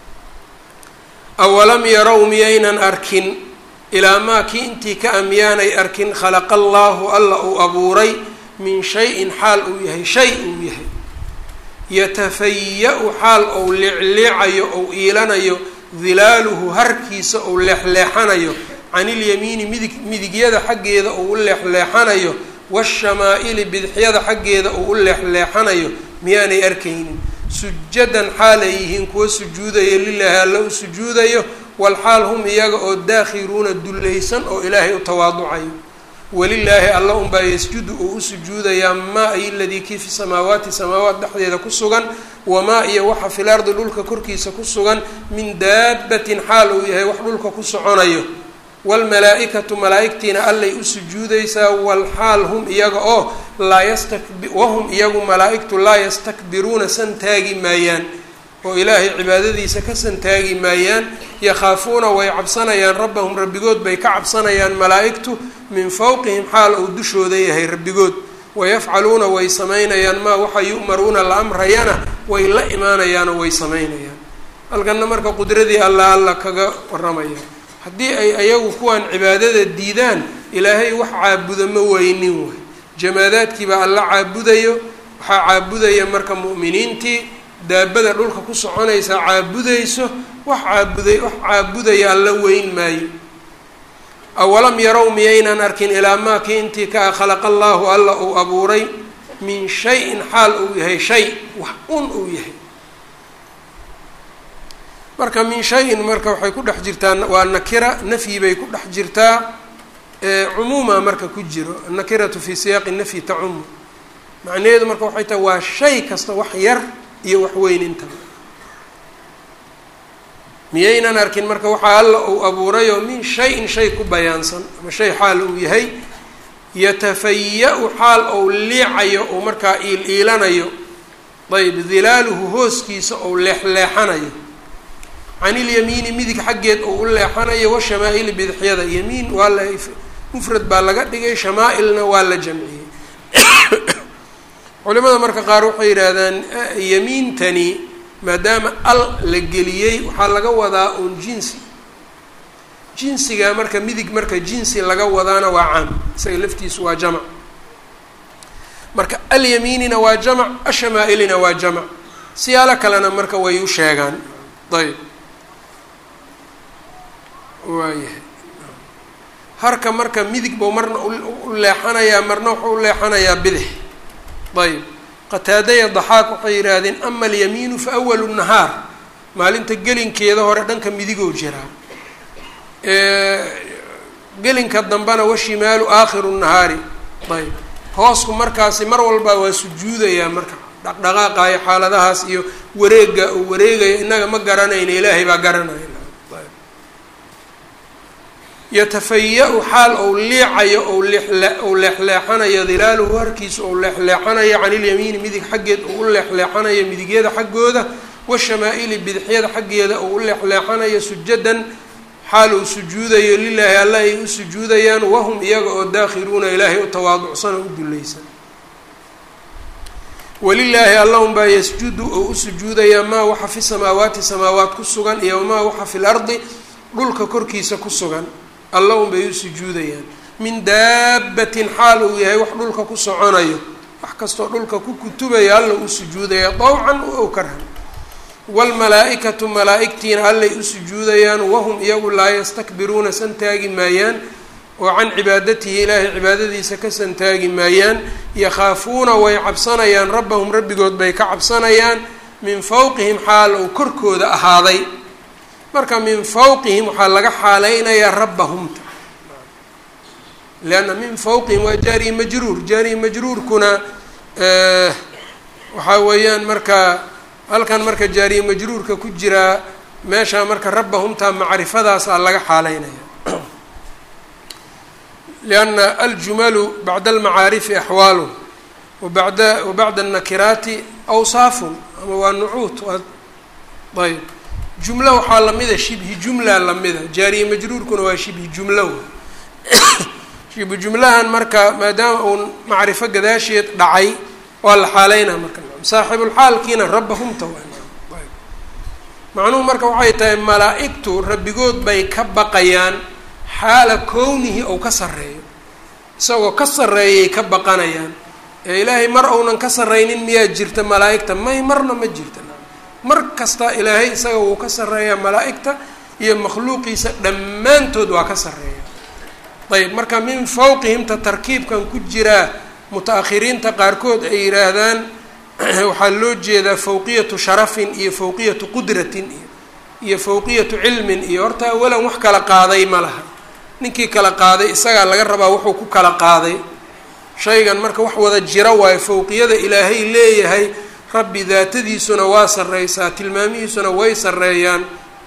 A: awalam yarow miyaynan arkin ilaa maa kii intii ka amyaanay arkin khalaqa allaahu alla uu abuuray min shayin xaal uu yahay shay uu yahay yatafaya-u xaal ou leecleecayo ou iilanayo dilaaluhu harkiisa ou leexleexanayo can ilyamiini midig midigyada xaggeeda uu u leexleexanayo waashamaa-ili bidixyada xaggeeda uu u leexleexanayo miyaanay arkaynin sujadan xaalay yihiin kuwa sujuudaya lilaahi alla u sujuudayo walxaal hum iyaga oo daakhiruuna dullaysan oo ilaahay u tawaaducayo walilaahi alla unbaa yasjudu uu u sujuudayaa maa iyo ladii kii fi samaawaati samaawaat dhexdeeda ku sugan wamaa iyo waxa fil ardi dhulka korkiisa ku sugan min daabatin xaal uu yahay wax dhulka ku soconayo waalmalaa-ikatu malaa-igtiina allay u sujuudaysaa walxaal hum iyaga oo laa yastakbi wahum iyagu malaa-igtu laa yastakbiruuna san taagi maayaan oo ilaahay cibaadadiisa ka san taagi maayaan yakhaafuuna way cabsanayaan rabbahum rabbigood bay ka cabsanayaan malaa-igtu min fowqihim xaal uu dushooda yahay rabbigood wayafcaluuna way samaynayaan maa waxa yu'maruuna la amrayana way la imaanayaanoo way samaynayaan halkanna marka qudradii alla alla kaga waramaya haddii ay ayagu kuwan cibaadada diidaan ilaahay wax caabuda ma weynin way jamaadaadkiibaa alla caabudayo waxaa caabudaya marka mu'miniintii daabada dhulka ku soconaysaa caabudayso wax caabuday wax caabudaya alla weyn maayo awalam yarow miyaynan arkin ilaa maa kii intii ka khalaqa allaahu alla uu abuuray min shayin xaal uu yahay shay wax un uu yahay marka min shayin marka waxay ku dhex jirtaa waa nakira nafyi bay ku dhex jirtaa cumuuma marka ku jiro annakiratu fii siyaaqi nafyi tacumu macnaheedu marka waxay tahay waa shay kasta wax yar iyo wax weyn intaba miyaynan arkin marka waxaa alla uu abuurayoo min shay-in shay ku bayaansan ama shay xaal uu yahay yatafaya-u xaal ou liicayo ou markaa iil iilanayo ayb dilaaluhu hooskiisa ou leexleexanayo can ilyamiini midig xaggeed ou u leexanayo washamaa-ili bidixyada yamiin waa la mufrad baa laga dhigay shamaa-ilna waa la jamciyey culimada marka qaar waxay yidhaahdaan yamiintani maadaama al la geliyey waxaa laga wadaa uun jinsi jinsiga marka midig marka jinsi laga wadaana waa caam isaga laftiisu waa jamac marka alyamiinina waa jamac ashamaa-ilina waa jamac siyaalo kalena marka way u sheegaan ayb waayahay harka marka midig buu marna u leexanayaa marna wuxuu u leexanayaa bidix ayb qataadaya daxaaq waxay yidhaahdeen ama alyamiinu fa awalu nahaar maalinta gelinkeeda hore dhanka midigoo jiraa gelinka dambena washimaalu aakhiru nahaari ayb hoosku markaasi mar walba waa sujuudayaa marka dhaqdhaqaaqayo xaaladahaas iyo wareega uu wareegayo innaga ma garanayna ilaahay baa garanaya yatafaya-u xaal ou liicayo ou leexle ou leexleexanayo dilaaluhu harkiisa ou leexleexanayo can ilyamiini midig xaggeed ou u leexleexanayo midigyada xaggooda washamaa-ili bidixyada xaggeeda ou u leexleexanayo sujadan xaal uu sujuudayo lilaahi alla ay u sujuudayaan wahum iyaga oo daakhiluuna ilaahay u tawaaducsan oo u dulaysan walilaahi allahum baa yasjudu oo u sujuudayaa maa waxa fi samaawaati samaawaat ku sugan iyo wamaa waxa fi lardi dhulka korkiisa ku sugan allahum bay u sujuudayaan min daabatin xaal uu yahay wax dhulka ku soconayo wax kastoo dhulka ku kutubaya alla u sujuudaya dawcan ow karhan waalmalaa-ikatu malaa-igtiina allay u sujuudayaan wahum iyagu laa yastakbiruuna santaagi maayaan oo can cibaadatihi ilaahay cibaadadiisa ka santaagi maayaan yakhaafuuna way cabsanayaan rabbahum rabbigood bay ka cabsanayaan min fawqihim xaal uu korkooda ahaaday marka min fawqihim waxaa laga xaaleynayaa rabbahumta leanna min fawqihim waa jaariyi majruur jaariyi majruurkuna waxaa weeyaan marka halkan marka jaariye majruurka ku jiraa meeshaa marka rabbahumtaa macrifadaasaa laga xaaleynaya lianna aljumalu bacda almacaarifi axwaalun wabada wabacda annakiraati awsaafun ama waa nucuut waa ayb jumla waxaa lamida shibhi jumla lamida jaariye majruurkuna waa shibhi jumlo shibhi jumlahan marka maadaama uu macrifo gadaasheed dhacay waa la xaaleynaa marka saaxibulxaalkiina rabbahumta macnuhu marka waxay tahay malaa-igtu rabbigood bay ka baqayaan xaala kownihi ou ka sarreeyo isagoo ka sarreeyay ka baqanayaan ee ilaahay mar ounan ka sarreynin miyaa jirta malaa-igta may marna ma jirta mar kasta ilaahay isaga wuu ka sarreeyaa malaa-igta iyo makhluuqiisa dhammaantood waa ka sarreeya ayb marka min fawqihimta tarkiibkan ku jiraa muta-akhiriinta qaarkood ay yidhaahdaan waxaa loo jeedaa fawqiyatu sharafin iyo fawqiyatu qudratin iyo iyo fawqiyatu cilmin iyo horta awalan wax kala qaaday ma laha ninkii kala qaaday isagaa laga rabaa wuxuu ku kala qaaday shaygan marka wax wada jira waayo fawqiyada ilaahay leeyahay rabbi daatadiisuna waa sarreysaa tilmaamihiisuna way sarreeyaan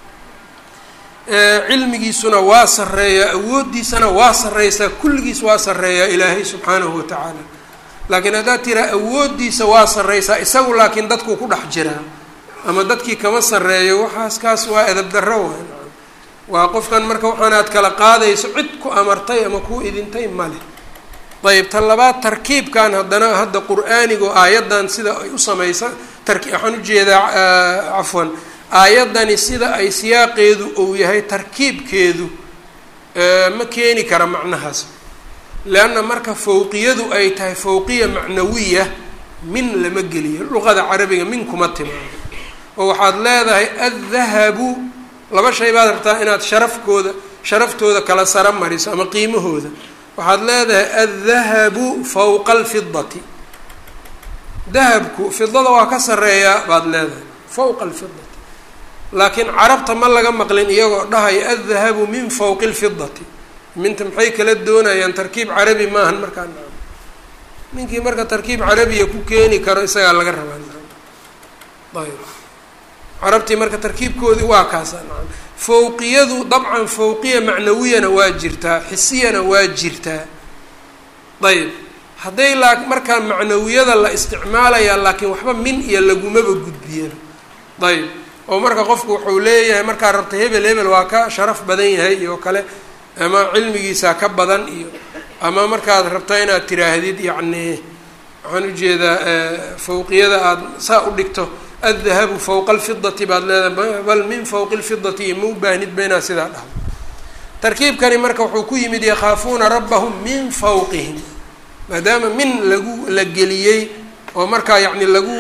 A: cilmigiisuna waa sarreeyaa awooddiisana waa sarreysaa kulligiis waa sarreeyaa ilaahay subxaanahu wa tacaala laakiin haddaad tiraa awooddiisa waa sarreysaa isagu laakiin dadkuu ku dhex jiraa ama dadkii kama sarreeyo waxaas kaas waa edab darro waay waa qofkan marka waxaanaad kala qaadayso cid ku amartay ama kuu idintay male ayb ta labaad tarkiibkan haddana hadda qur-aanigu aayaddan sida ay u samaysa tarki waxaan ujeedaa cafwan aayaddani sida ay siyaaqeedu ou yahay tarkiibkeedu ma keeni kara macnahaas leanna marka fawqiyadu ay tahay fawqiya macnawiya min lama geliyo luqada carabiga min kuma timaado oo waxaad leedahay addahabu laba shay baad rabtaa inaad sharafkooda sharaftooda kala sara mariso ama qiimahooda waxaad leedahay addahabu fawqa alfidati dahabku fidada waa ka sarreeyaa baad leedahay fawqa alfidati laakiin carabta ma laga maqlin iyagoo dhahaya addahabu min fawqi lfidati minta maxay kala doonayaan tarkiib carabi maahan markaa naam ninkii marka tarkiib carabiya ku keeni karo isagaa laga rabaa naam ayb carabtii marka tarkiibkoodii waa kaasa naam fawqiyadu dabcan fawqiya macnawiyana waa jirtaa xisiyana waa jirtaa ayb hadday laa markaa macnawiyada la isticmaalayaa laakiin waxba min iyo lagumaba gudbiyeen ayb oo marka qofku wuxuu leeyahay markaa rabta hebel hebel waa ka sharaf badan yahay iyo kale ama cilmigiisaa ka badan iyo ama markaad rabta inaad tiraahdid yacni waxaan ujeedaa fawqiyada aada saa u dhigto addahabu fawqa alfidati baad leedahay bal min fawqi lfidati iyo ma u baahnidba inaad sidaa dhahdo tarkiibkani marka wuxuu ku yimid yakhaafuuna rabbahum min fawqihim maadaama min lagu la geliyey oo markaa yacni lagu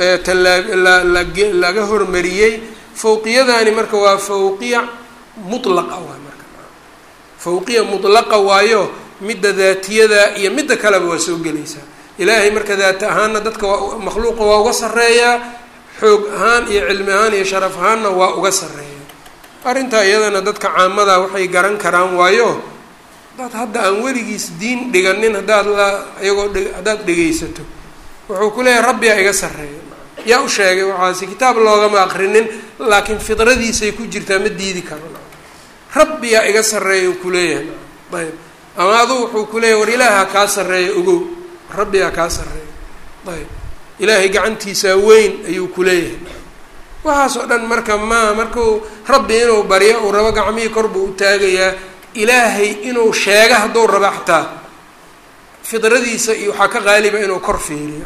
A: talaalaga hormariyey fawqiyadani marka waa fawqiya mutlaqa waay marka fawqiya mutlaqa waayo midda daatiyada iyo midda kaleba waa soo gelaysaa ilaahay marka daata ahaanna dadka waa makhluuqa waa uga sarreeyaa xoog ahaan iyo cilmi ahaan iyo sharaf ahaanna waa uga sarreeya arrintaa iyadana dadka caamada waxay garan karaan waayo dad hadda aan weligiis diin dhiganin haddaad la iyagoo dhe haddaad dhegaysato wuxuu ku leeyahay rabbiyaa iga sarreeya yaa u sheegay waxaasi kitaab loogama aqrinin laakiin fidradiisay ku jirtaa ma diidi karo rabbiyaa iga sarreeya u kuleeyahay ayb ama aduu wuxuu ku leeyahy war ilaaha kaa sarreeya ogow rabbiyaa kaa sarreeya ayb ilaahay gacantiisaa weyn ayuu ku leeyahay waxaas oo dhan marka maa markuu rabbi inuu baryo uu rabo gacmihii kor buu u taagayaa ilaahay inuu sheega hadduu rabo xataa fidradiisa iyo waxaa ka qaaliba inuu kor fiiriyo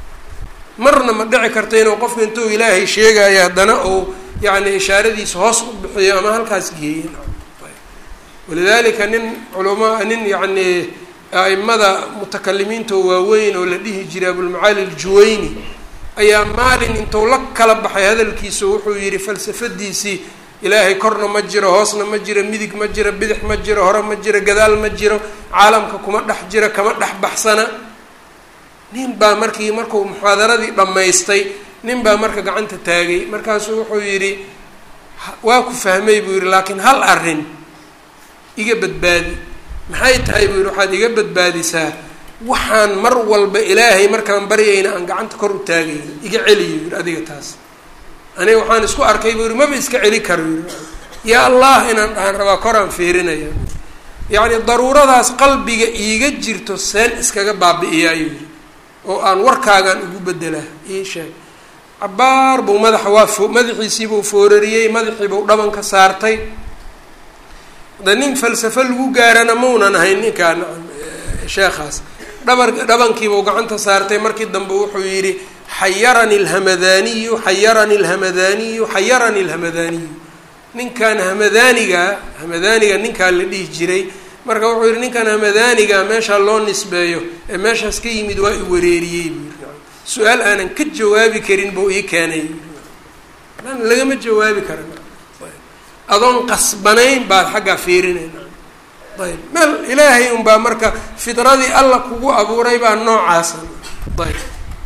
A: marna ma dhici karta inuu qofka intuu ilaahay sheegayo haddana uu yacni ishaaradiisa hoos u bixiyo ama halkaas geeyo walidalika nin culama nin yacni a'imada mutakalimiinta waaweyn oo la dhihi jiray abulmacaali aljuwayni ayaa maalin intuu la kala baxay hadalkiisa wuxuu yidhi falsafadiisii ilaahay korna ma jiro hoosna ma jiro midig ma jiro bidix ma jiro hore ma jiro gadaal ma jiro caalamka kuma dhex jiro kama dhex baxsana nin baa markii markuu muxaadaradii dhammaystay nin baa marka gacanta taagay markaasuu wuxuu yidhi waa ku fahmay buu yidhi laakiin hal arrin iga badbaadi maxay tahay buu yidhi waxaad iga badbaadisaa waxaan mar walba ilaahay markaan baryayna aan gacanta kor u taagayno iga celiyo yidhi adiga taas aniga waxaan isku arkay buu yidhi maba iska celi karo yidhi yaa allah inaan dhahan rabaa koraan fiirinaya yacni daruuradaas qalbiga iiga jirto seen iskaga baabi'iya ayuu yidhi oo aan warkaagaan ugu bedelaa ii sheeg cabaar buu madaxa waa fo madaxiisiibuu foorariyey madaxiibuu dhabanka saartay da nin falsafo lagu gaarana maunan ahayn ninkaan sheekhaas dhabar dhabankiibuu gacanta saartay markii dambe wuxuu yidhi xayarani lhamadaniyu xayarani lhamadaniyu xayarani lhamadaniyu ninkan hamadaniga hamadaniga ninkaa la dhihi jiray marka wuxuu yihi ninkan hamadaniga meeshaa loo nisbeeyo ee meeshaas ka yimid waa i wareeriyey buu yii su-aal aanan ka jawaabi karin buu ii keenay lagama jawaabi karan adoon qasbanayn baad xaggaa fiirinayna ayb meel ilaahay unbaa marka fidradii alla kugu abuuray baa noocaasa ayb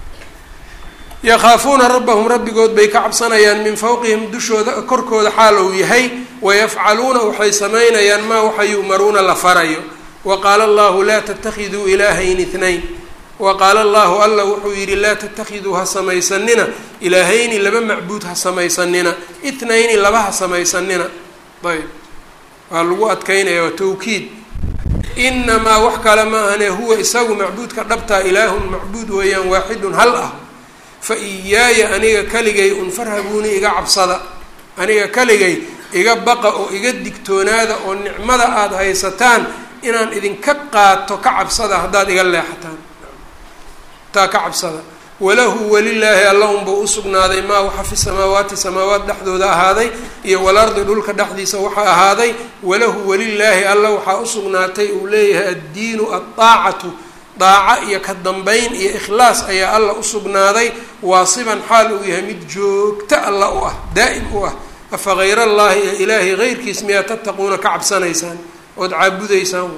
A: yakhaafuuna rabbahum rabbigood bay ka cabsanayaan min fawqihim dushooda korkooda xaal uu yahay wayafcaluuna waxay samaynayaan maa waxa yu'maruuna la farayo wa qaala allahu laa tattakhiduu ilaahayn itnayn wa qaala allahu alla wuxuu yidhi laa tattakhiduu ha samaysanina ilaahayni laba macbuud ha samaysanina itnayni laba ha samaysanina ayb waa lagu adkaynaya waa tawkiid inamaa wax kale ma ahane huwa isagu macbuudka dhabtaa ilaahun macbuud weeyaan waaxidun hal ah fa iyaaya aniga kaligay unfarhabuuni iga cabsada aniga kaligay iga baqa oo iga digtoonaada oo nicmada aada haysataan inaan idinka qaato ka cabsada haddaad iga leexataan taa ka cabsada walahu welilaahi alla unbuu usugnaaday maa waxa fi samaawaati samaawaat dhexdooda ahaaday iyo walardi dhulka dhexdiisa waxa ahaaday walahu welilaahi alla waxaa usugnaatay uu leeyahay addiinu addaacatu daaco iyo ka dambayn iyo ikhlaas ayaa alla usugnaaday waasiban xaal uu yahay mid joogto alla u ah daa'im u ah afa hayr allaahi ee ilaahay heyrkiis miyaa tattaquuna ka cabsanaysaan ood caabudaysaan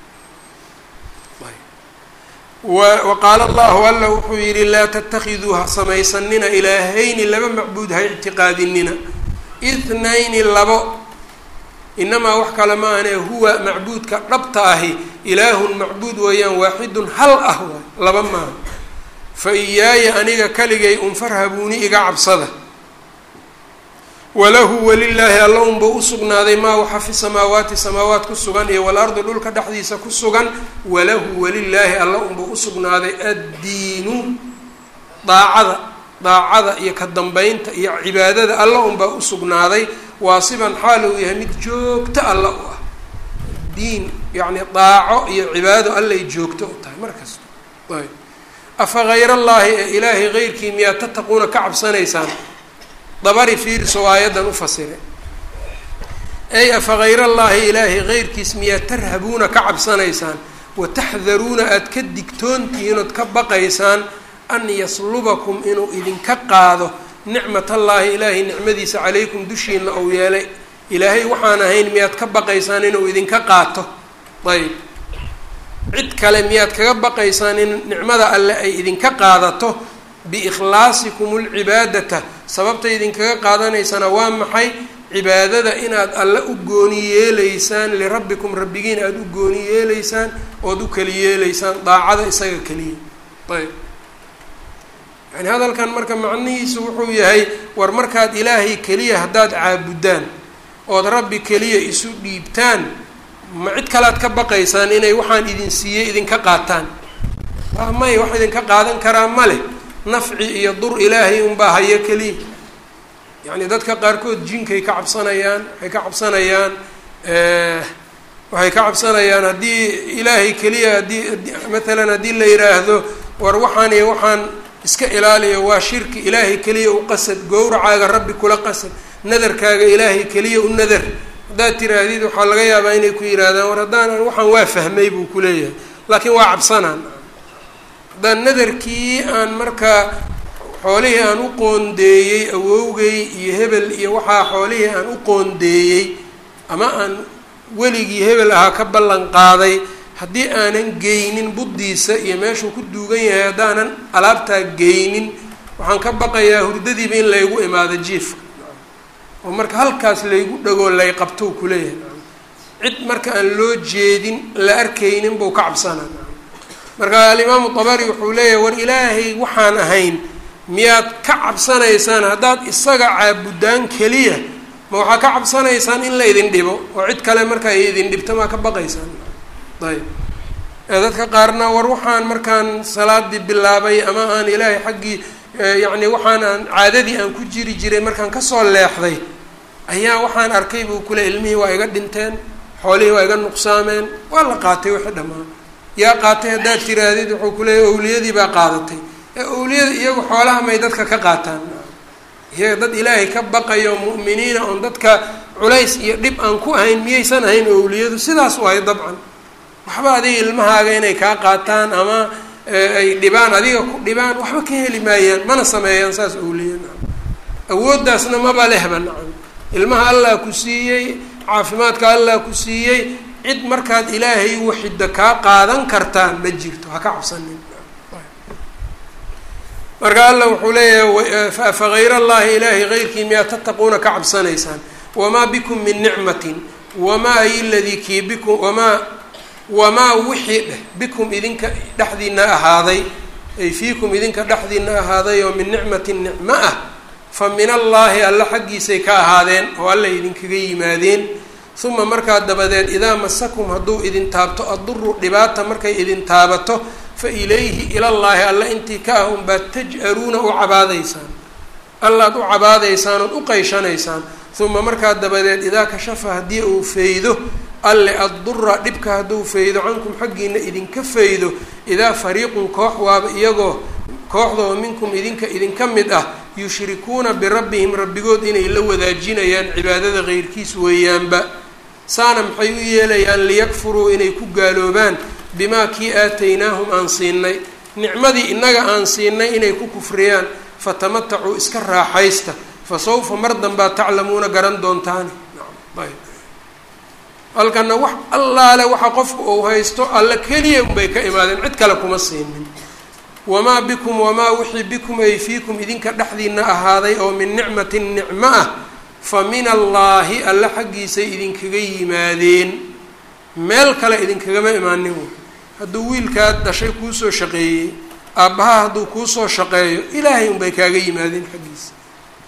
A: wa qaala allahu alla wuxuu yidhi laa tattakhiduu ha samaysanina ilaahayni laba macbuud ha ictiqaadinina ithnayni labo inamaa wax kale ma ahane huwa macbuudka dhabta ahi ilaahun macbuud weeyaan waaxidun hal ah waay laba maaha fa iyaaya aniga kaligay unfarhabuuni iga cabsada walahu walilaahi alla unba usugnaaday maa waxa fi samaawaati samaawaat ku sugan iyo walardi dhulka dhexdiisa ku sugan walahu walilaahi alla unba usugnaaday addiinu daacada daacada iyo ka dambeynta iyo cibaadada alla unbaa usugnaaday waasiban xaal uu yahay mid joogto alla u ah diin yacni daaco iyo cibaado allay joogto u tahay mar kasta ayb afa hayr allaahi ee ilaahay heyrkii miyaa tattaquuna ka cabsanaysaan dabari fiiriso aayaddan u fasire ey afa hayr allaahi ilaahay heyrkiis miyaa tarhabuuna ka cabsanaysaan wataxdaruuna aada ka digtoontihiin ood ka baqaysaan an yaslubakum inuu idinka qaado nicmat allaahi ilaahay nicmadiisa calaykum dushiina ou yeelay ilaahay waxaan ahayn miyaad ka baqaysaan inuu idinka qaato ayb cid kale miyaad kaga baqaysaan in nicmada alle ay idinka qaadato biikhlaasikum lcibaadata sababta idinkaga qaadanaysana waa maxay cibaadada inaad alle u gooni yeeleysaan lirabbikum rabbigiin aada u gooni yeeleysaan ood u keli yeeleysaan daacada isaga keliya ayb yani hadalkan marka macnihiisu wuxuu yahay war markaad ilaahay keliya haddaad caabudaan ood rabbi keliya isu dhiibtaan ma cid kalead ka baqaysaan inay waxaan idin siiyey idinka qaataan waa may wax idinka qaadan karaa ma leh nafci iyo dur ilaahay unbaa hayo keliya yacni dadka qaarkood jinkay ka cabsanayaan waxay ka cabsanayaan waxay ka cabsanayaan haddii ilaahay keliya haddii matalan haddii la yidhaahdo war waxaan iyo waxaan iska ilaaliyo waa shirki ilaahay keliya u qasad gowracaaga rabbi kula qasad nadarkaaga ilaahay keliya u nadar haddaad tiraahdid waxaa laga yaabaa inay ku yidhaahdaan war haddaan waxaan waa fahmay buu ku leeyahay laakiin waa cabsanaan haddaan nadarkii aan markaa xoolihii aan u qoondeeyey awowgay iyo hebel iyo waxaa xoolihii aan u qoondeeyey ama aan weligii hebel ahaa ka ballan qaaday haddii aanan geynin buddiisa iyo meeshuu ku duugan yahay haddaanan alaabtaa geynin waxaan ka baqayaa hurdadiiba in laygu imaado jiifka oo marka halkaas laygu dhagoo lay qabtou kuleeyahay cid marka aan loo jeedin la arkaynin buu ka cabsanaa marka alimaamu dabari wuxuu leeyahay war ilaahay waxaan ahayn miyaad ka cabsanaysaan haddaad isaga caabudaan keliya ma waxaa ka cabsanaysaan in la idin dhibo oo cid kale marka ay idin dhibto maa ka baqaysaan ayb dadka qaarna war waxaan markaan salaadii bilaabay ama aan ilaahay xaggii yacni waxaan aan caadadii aan ku jiri jiray markaan kasoo leexday ayaa waxaan arkay buu kule ilmihii waa iga dhinteen xoolihii waa iga nuqsaameen waa la qaatay wixii dhammaan yaa qaatay haddaad tiraahdid wuxuu kuleeyahy owliyadii baa qaadatay ee owliyada iyagu xoolaha may dadka ka qaataan iyaga dad ilaahay ka baqayo mu'miniina oon dadka culays iyo dhib aan ku ahayn miyaysan ahayn owliyadu sidaas waayo dabcan waxba adiga ilmahaaga inay kaa qaataan ama ay dhibaan adiga ku dhibaan waxba ka heli maayaan mana sameeyaan saas owliya nacam awooddaasna maba lehba nacam ilmaha allah ku siiyey caafimaadka allah ku siiyey cid markaad ilaahay waxida kaa qaadan kartaan ma jirto ha ka cabsanin marka allah wuxuu leeyahay fa hayr allahi ilaahay heyrkii miyaa tattaquuna ka cabsanaysaan wamaa bikum min nicmatin wamaa ay ladii kii bikum wamaa wamaa wixii dheh bikum idinka dhexdiina ahaaday ay fiikum idinka dhexdiina ahaaday oo min nicmatin nicmo ah fa min allaahi alla xaggiisay ka ahaadeen oo alla idinkaga yimaadeen uma markaa dabadeed idaa masakum hadduu idin taabto adduru dhibaata markay idin taabato fa ilayhi ilallaahi alla intii ka ah unbaad taj-aruuna u cabaadaysaan allaad u cabaadaysaan ood u qayshanaysaan uma markaa dabadeed idaa kashafa haddii uu faydo alle addura dhibka hadduu faydo cankum xaggiina idinka faydo idaa fariiqun koox waaba iyagoo kooxdoo minkum idinka idinka mid ah yushrikuuna birabbihim rabbigood inay la wadaajinayaan cibaadada keyrkiis weeyaanba saana maxay u yeelayaan liyakfuruu inay ku gaaloobaan bimaa kii aataynaahum aan siinay nicmadii innaga aan siinay inay ku kufriyaan fatamatacuu iska raaxaysta fa sawfa mar danbaa taclamuuna garan doontaani ayb halkana wax allaale waxa qofku uu haysto alla keliya unbay ka imaadeen cid kale kuma siinin wamaa bikum wamaa wixii bikum ay fiikum idinka dhexdiina ahaaday oo min nicmatin nicmo ah fa min allaahi alla xaggiisay idinkaga yimaadeen meel kale idinkagama imaanin wey hadduu wiilkaad dhashay kuusoo shaqeeyey aabbaha hadduu kuusoo shaqeeyo ilaahay unbay kaaga yimaadeen xaggiisa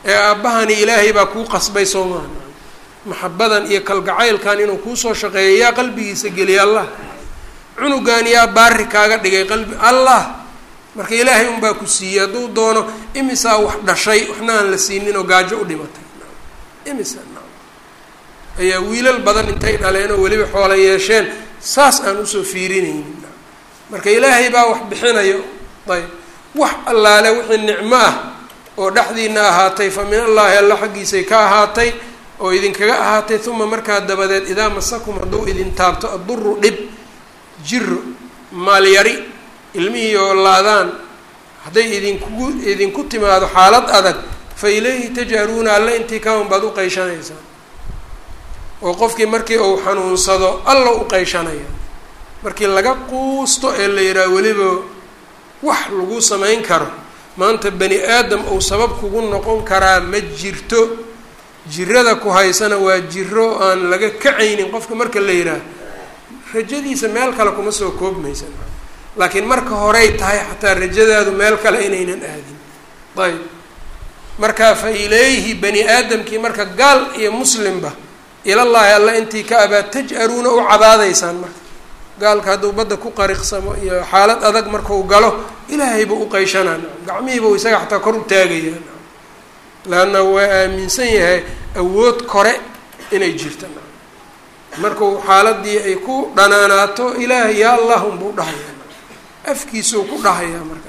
A: ee aabbahani ilaahay baa kuu qasbay soo maaha maxabadan iyo kalgacaylkan inuu kuusoo shaqeeyo yaa qalbigiisa geliya allah cunugan yaa baari kaaga dhigay qalbi allah marka ilaahay unbaa ku siiyey hadduu doono imisaa wax dhashay waxna aan la siinin oo gaajo u dhimatay imisa ayaa wiilal badan intay dhaleen oo weliba xoola yeesheen saas aan usoo fiirinaynin marka ilaahay baa wax bixinayo ayb wax allaale wixii nicmo ah oo dhexdiina ahaatay fa min allaahi alla xaggiisay ka ahaatay oo idinkaga ahaatay uma markaa dabadeed idaa masakum hadduu idin taabto adduru dhib jiro maalyari ilmihii oo laadaan hadday idinkugu idinku timaado xaalad adag fa ilayhi tajharuuna alle intii kawan baad u qayshanaysaan oo qofkii markii uu xanuunsado alla u qayshanaya markii laga quusto ee la yidhaha weliba wax lagu samayn karo maanta bani aadam uu sabab kugu noqon karaa ma jirto jirada ku haysana waa jiro aan laga kacaynin qofka marka la yidhaah rajadiisa meel kale kuma soo koobmaysa laakiin marka horey tahay xataa rajadaadu meel kale inaynan aadin ayb marka fa ilayhi bani aadamkii marka gaal iyo muslimba ilallaahi alla intii ka abaa taj-aruuna u cabaadaysaan marka gaalka hadduu badda ku qariqsamo iyo xaalad adag markau galo ilaahay buu u qayshanaa gacmihiibuu isaga xataa kor u taagayaa laanna waa aaminsan yahay awood kore inay jirta markuu xaaladii ay ku dhanaanaato ilaahay yaa allah unbuu dhahayaa afkiisuu ku dhahayaa marka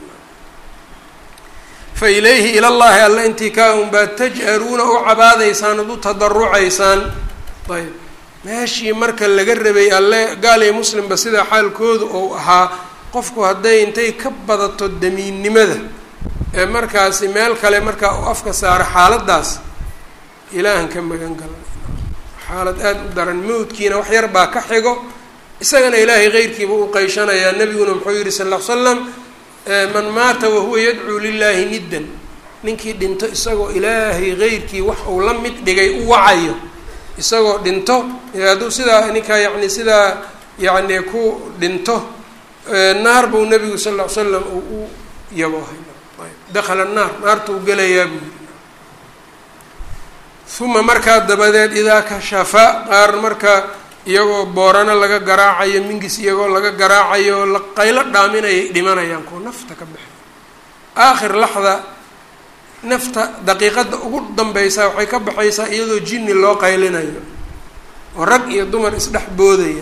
A: fa ilayhi ilallaahi alla intii kaa unbaa taj-aruuna u cabaadaysaan ad u tadarucaysaan ayb meeshii marka laga rabay alle gaal iyo muslimba sidaa xaalkoodu ou ahaa qofku hadday intay ka badato damiinnimada ee markaasi meel kale markaa u afka saaro xaaladaas ilaahan ka magan gala xaalad aada u daran mawdkiina wax yar baa ka xigo isagana ilaahay keyrkiiba u qayshanayaa nebiguna muxuu yihi sal ll ly slam man maata wahuwa yadcuu lilaahi niddan ninkii dhinto isagoo ilaahay keyrkii wax uu la mid dhigay u wacayo isagoo dhinto hadduu sidaa ninkaa yacni sidaa yacni ku dhinto naar buu nebigu sal ll ly slam uu u yaboohay dakhala naar naartuu gelayaa buu yiri uma markaa dabadeed idaa kashafa qaar marka iyagoo boorano laga garaacayo mingis iyagoo laga garaacayo la qaylo dhaaminayay dhimanayaan kuwa nafta ka baxay aakhir laxda nafta daqiiqadda ugu danbeysaa waxay ka baxaysaa iyadoo jinni loo qaylinayo oo rag iyo dumar isdhex boodaya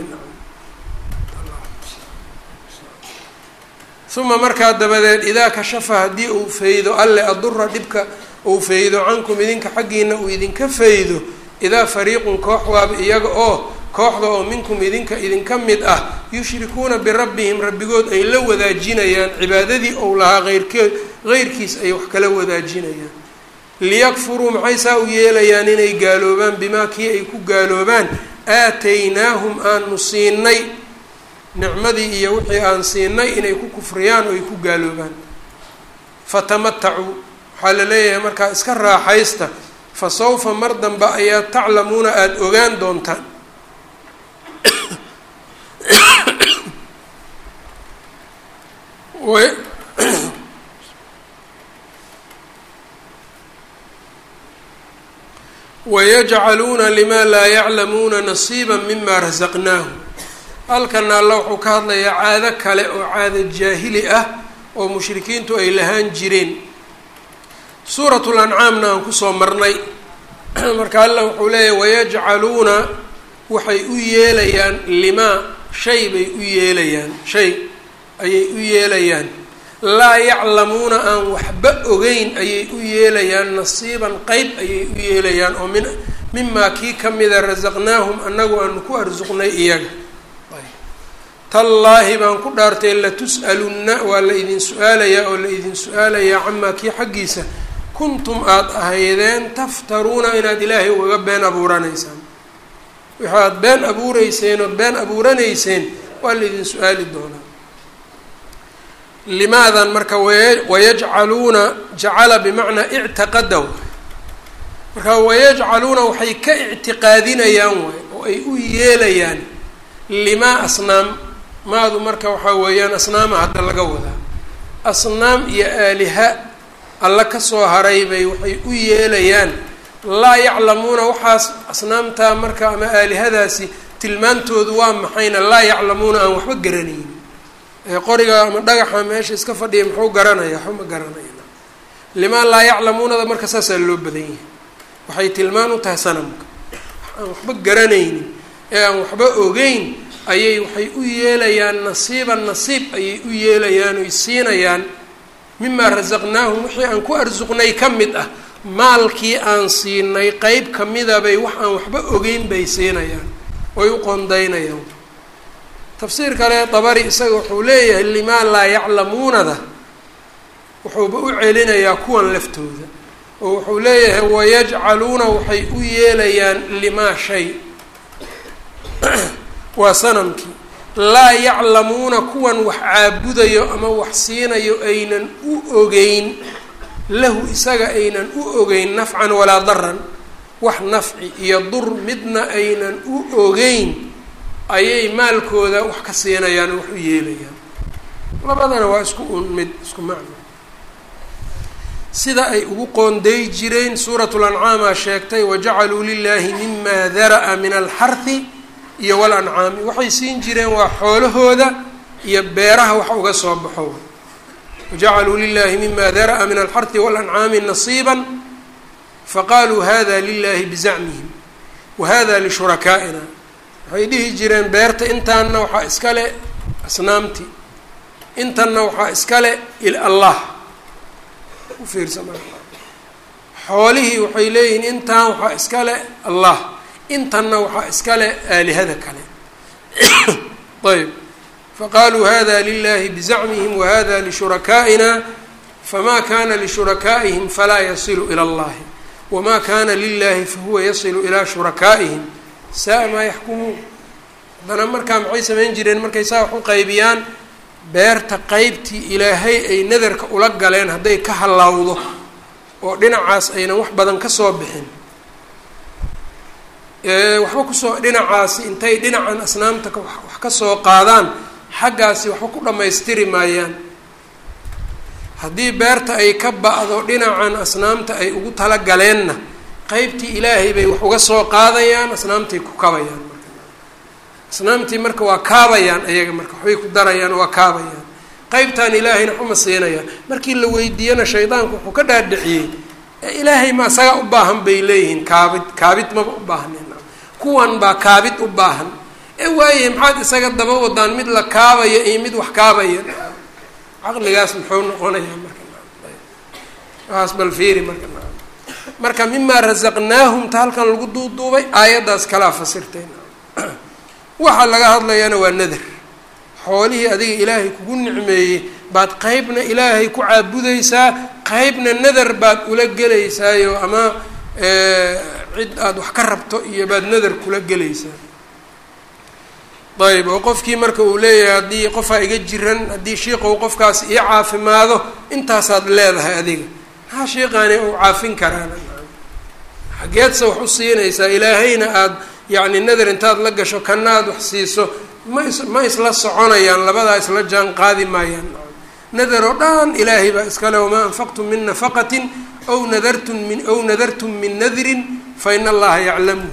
A: uma markaa dabadeed idaa kashafa haddii uu faydo alle adura dhibka uu faydo cankum idinka xaggiina uu idinka faydo idaa fariiqun koox waaba iyaga oo kooxda oo minkum idinka idinka mid ah yushrikuuna birabbihim rabbigood ay la wadaajinayaan cibaadadii ou lahaa eyrkeed heyrkiis ay wax kala wadaajinayaan liyakfuruu maxay saa u yeelayaan inay gaaloobaan bimaa kii ay ku gaaloobaan aataynaahum aanu siinay nicmadii iyo wixii aan siinay inay ku kufriyaan oo ay ku gaaloobaan fatamatacuu waxaa la leeyahay markaa iska raaxaysta fa sawfa mar dambe ayaa taclamuuna aada ogaan doontaan wayajcaluuna lima laa yaclamuuna nasiiba mima rasaqnaahum halkana alla wuxuu ka hadlayaa caado kale oo caado jaahili ah oo mushrikiintu ay lahaan jireen suuratul ancaamna aan kusoo marnay marka alla wuxuu leeyahy wayajcaluuna waxay u yeelayaan limaa shay bay u yeelayaan shay ayay u yeelayaan laa yaclamuuna aan waxba ogeyn ayay u yeelayaan nasiiban qeyb ayay u yeelayaan oo min mimaa kii ka mida rasaqnaahum annagu aanu ku arsuqnay iyaga tallaahi baan ku dhaartay latus'alunna waa la idin su-aalayaa oo la idin su-aalayaa camaa kii xaggiisa kuntum aada ahaydeen taftaruuna inaad ilaahay ugaga been abuuranaysaan waxaad been abuureyseen ood been abuuranayseen waa la idin su-aali doonaa limaadan marka wayajcaluuna jacala bimacnaa ictiqada marka wayajcaluuna waxay ka ictiqaadinayaan waay oo ay u yeelayaan limaa asnaam maadu marka waxaa weeyaan asnaama hadda laga wadaa asnaam iyo aaliha alla kasoo haray bay waxay u yeelayaan laa yaclamuuna waxaas asnaamtaa marka ama aalihadaasi tilmaantoodu waa maxayna laa yaclamuuna aan waxba garanaynin qoriga ama dhagaxa meesha iska fadhiya muxuu garanaya waxba ma garanaya limaa laa yaclamuunada marka saasaa loo badan yahay waxay tilmaan u tahay sanamka aan waxba garanaynin ee aan waxba ogeyn ayay waxay u yeelayaan nasiiban nasiib ayay u yeelayaan oy siinayaan mimaa rasaqnaahum wixii aan ku arsuqnay ka mid ah maalkii aan siinay qeyb kamida bay wax aan waxba ogeyn bay siinayaan oy u qondaynayaan tafsiir kale dabari isaga wuxuu leeyahay limaa laa yaclamuunada wuxuuba u celinayaa kuwan laftooda oo wuxuu leeyahay wayajcaluuna waxay u yeelayaan limaa shay waa sanamkii laa yaclamuuna kuwan wax caabudayo ama wax siinayo aynan u ogeyn lahu isaga aynan u ogeyn nafcan walaa daran wax nafci iyo dur midna aynan u ogeyn ayay maalkooda wax ka siinayaan oo wax u yeelayaan labadana waa isku un mid isku macno sida ay ugu qoonday jireen suuratu lancaamaa sheegtay wajacaluu lilaahi mima dara'a min alxarhi iyo walancaami waxay siin jireen waa xoolahooda iyo beeraha wax uga soo baxo wajacaluu lilahi mima dara'a min alxarhi walancaami nasiiba faqaaluu hada lilahi bizacmihim wahada lishurakaaina waxay dhihi jireen beerta intaanna waxaa iskale asnaamti intanna waxaa iskale allah ufiirsa xoolihii waxay leeyihiin intaan waxaa iskale allah intanna waxaa iskale aalihada kale ayb faqaaluu hada lilahi bizacmihim wahada lishurakaaئina fama kana lishurakaaئihim falaa yasilu ilى اllahi wma kana lilahi fahuwa yasilu ilaa shurakaa'ihim saa maa yaxkumuun haddana markaa maxay samayn jireen markay saa wax u qaybiyaan beerta qeybtii ilaahay ay nadarka ula galeen hadday ka hallawdo oo dhinacaas aynan wax badan kasoo bixin waxba kusoo dhinacaasi intay dhinacan asnaamta wax kasoo qaadaan xaggaasi waxba ku dhammaystiri maayaan haddii beerta ay ka ba-do dhinacan asnaamta ay ugu talagaleenna qeybtii ilaahay bay wax uga soo qaadayaan asnaamtay ku kabayaan marka asnaamtii marka waa kaabayaan ayaga marka waxbay ku darayaan waa kaabayaan qeybtaan ilaahayna waxuma siinayaan markii la weydiiyana shaydaanku wuxuu ka dhaadhiciyey ilaahay ma isagaa u baahan bay leeyihiin kaabid kaabid maba u baahnin kuwan baa kaabid u baahan ee waaye maxaad isaga daba wadaan mid la kaabaya iyo mid wax kaabaya caqligaas muxuu noqonayaa marka waas bal fiiri marka marka mimaa rasaqnaahum ta halkan lagu duuduubay aayaddaas kalaa fasirtay waxa laga hadlayana waa nadar xoolihii adiga ilaahay kugu nicmeeyey baad qeybna ilaahay ku caabudaysaa qeybna nadar baad ula gelaysaayo ama cid aada wax ka rabto iyo baad nadar kula gelaysaa ayb oo qofkii marka uu leeyahay haddii qofaa iga jiran haddii shiiqow qofkaas ii caafimaado intaasaad leedahay adiga maxaa shiiqaani uu caafin karaana xageedse wax u siinaysaa ilaahayna aada yacni nadar intaad la gasho kana aad wax siiso ma is ma isla soconayaan labadaa isla jaan qaadi maayaan nadar oo dhan ilaahay baa iskale wamaa anfaqtum min nafaqatin aw nadartum min aw nadartum min nadrin fa ina allaha yaclamu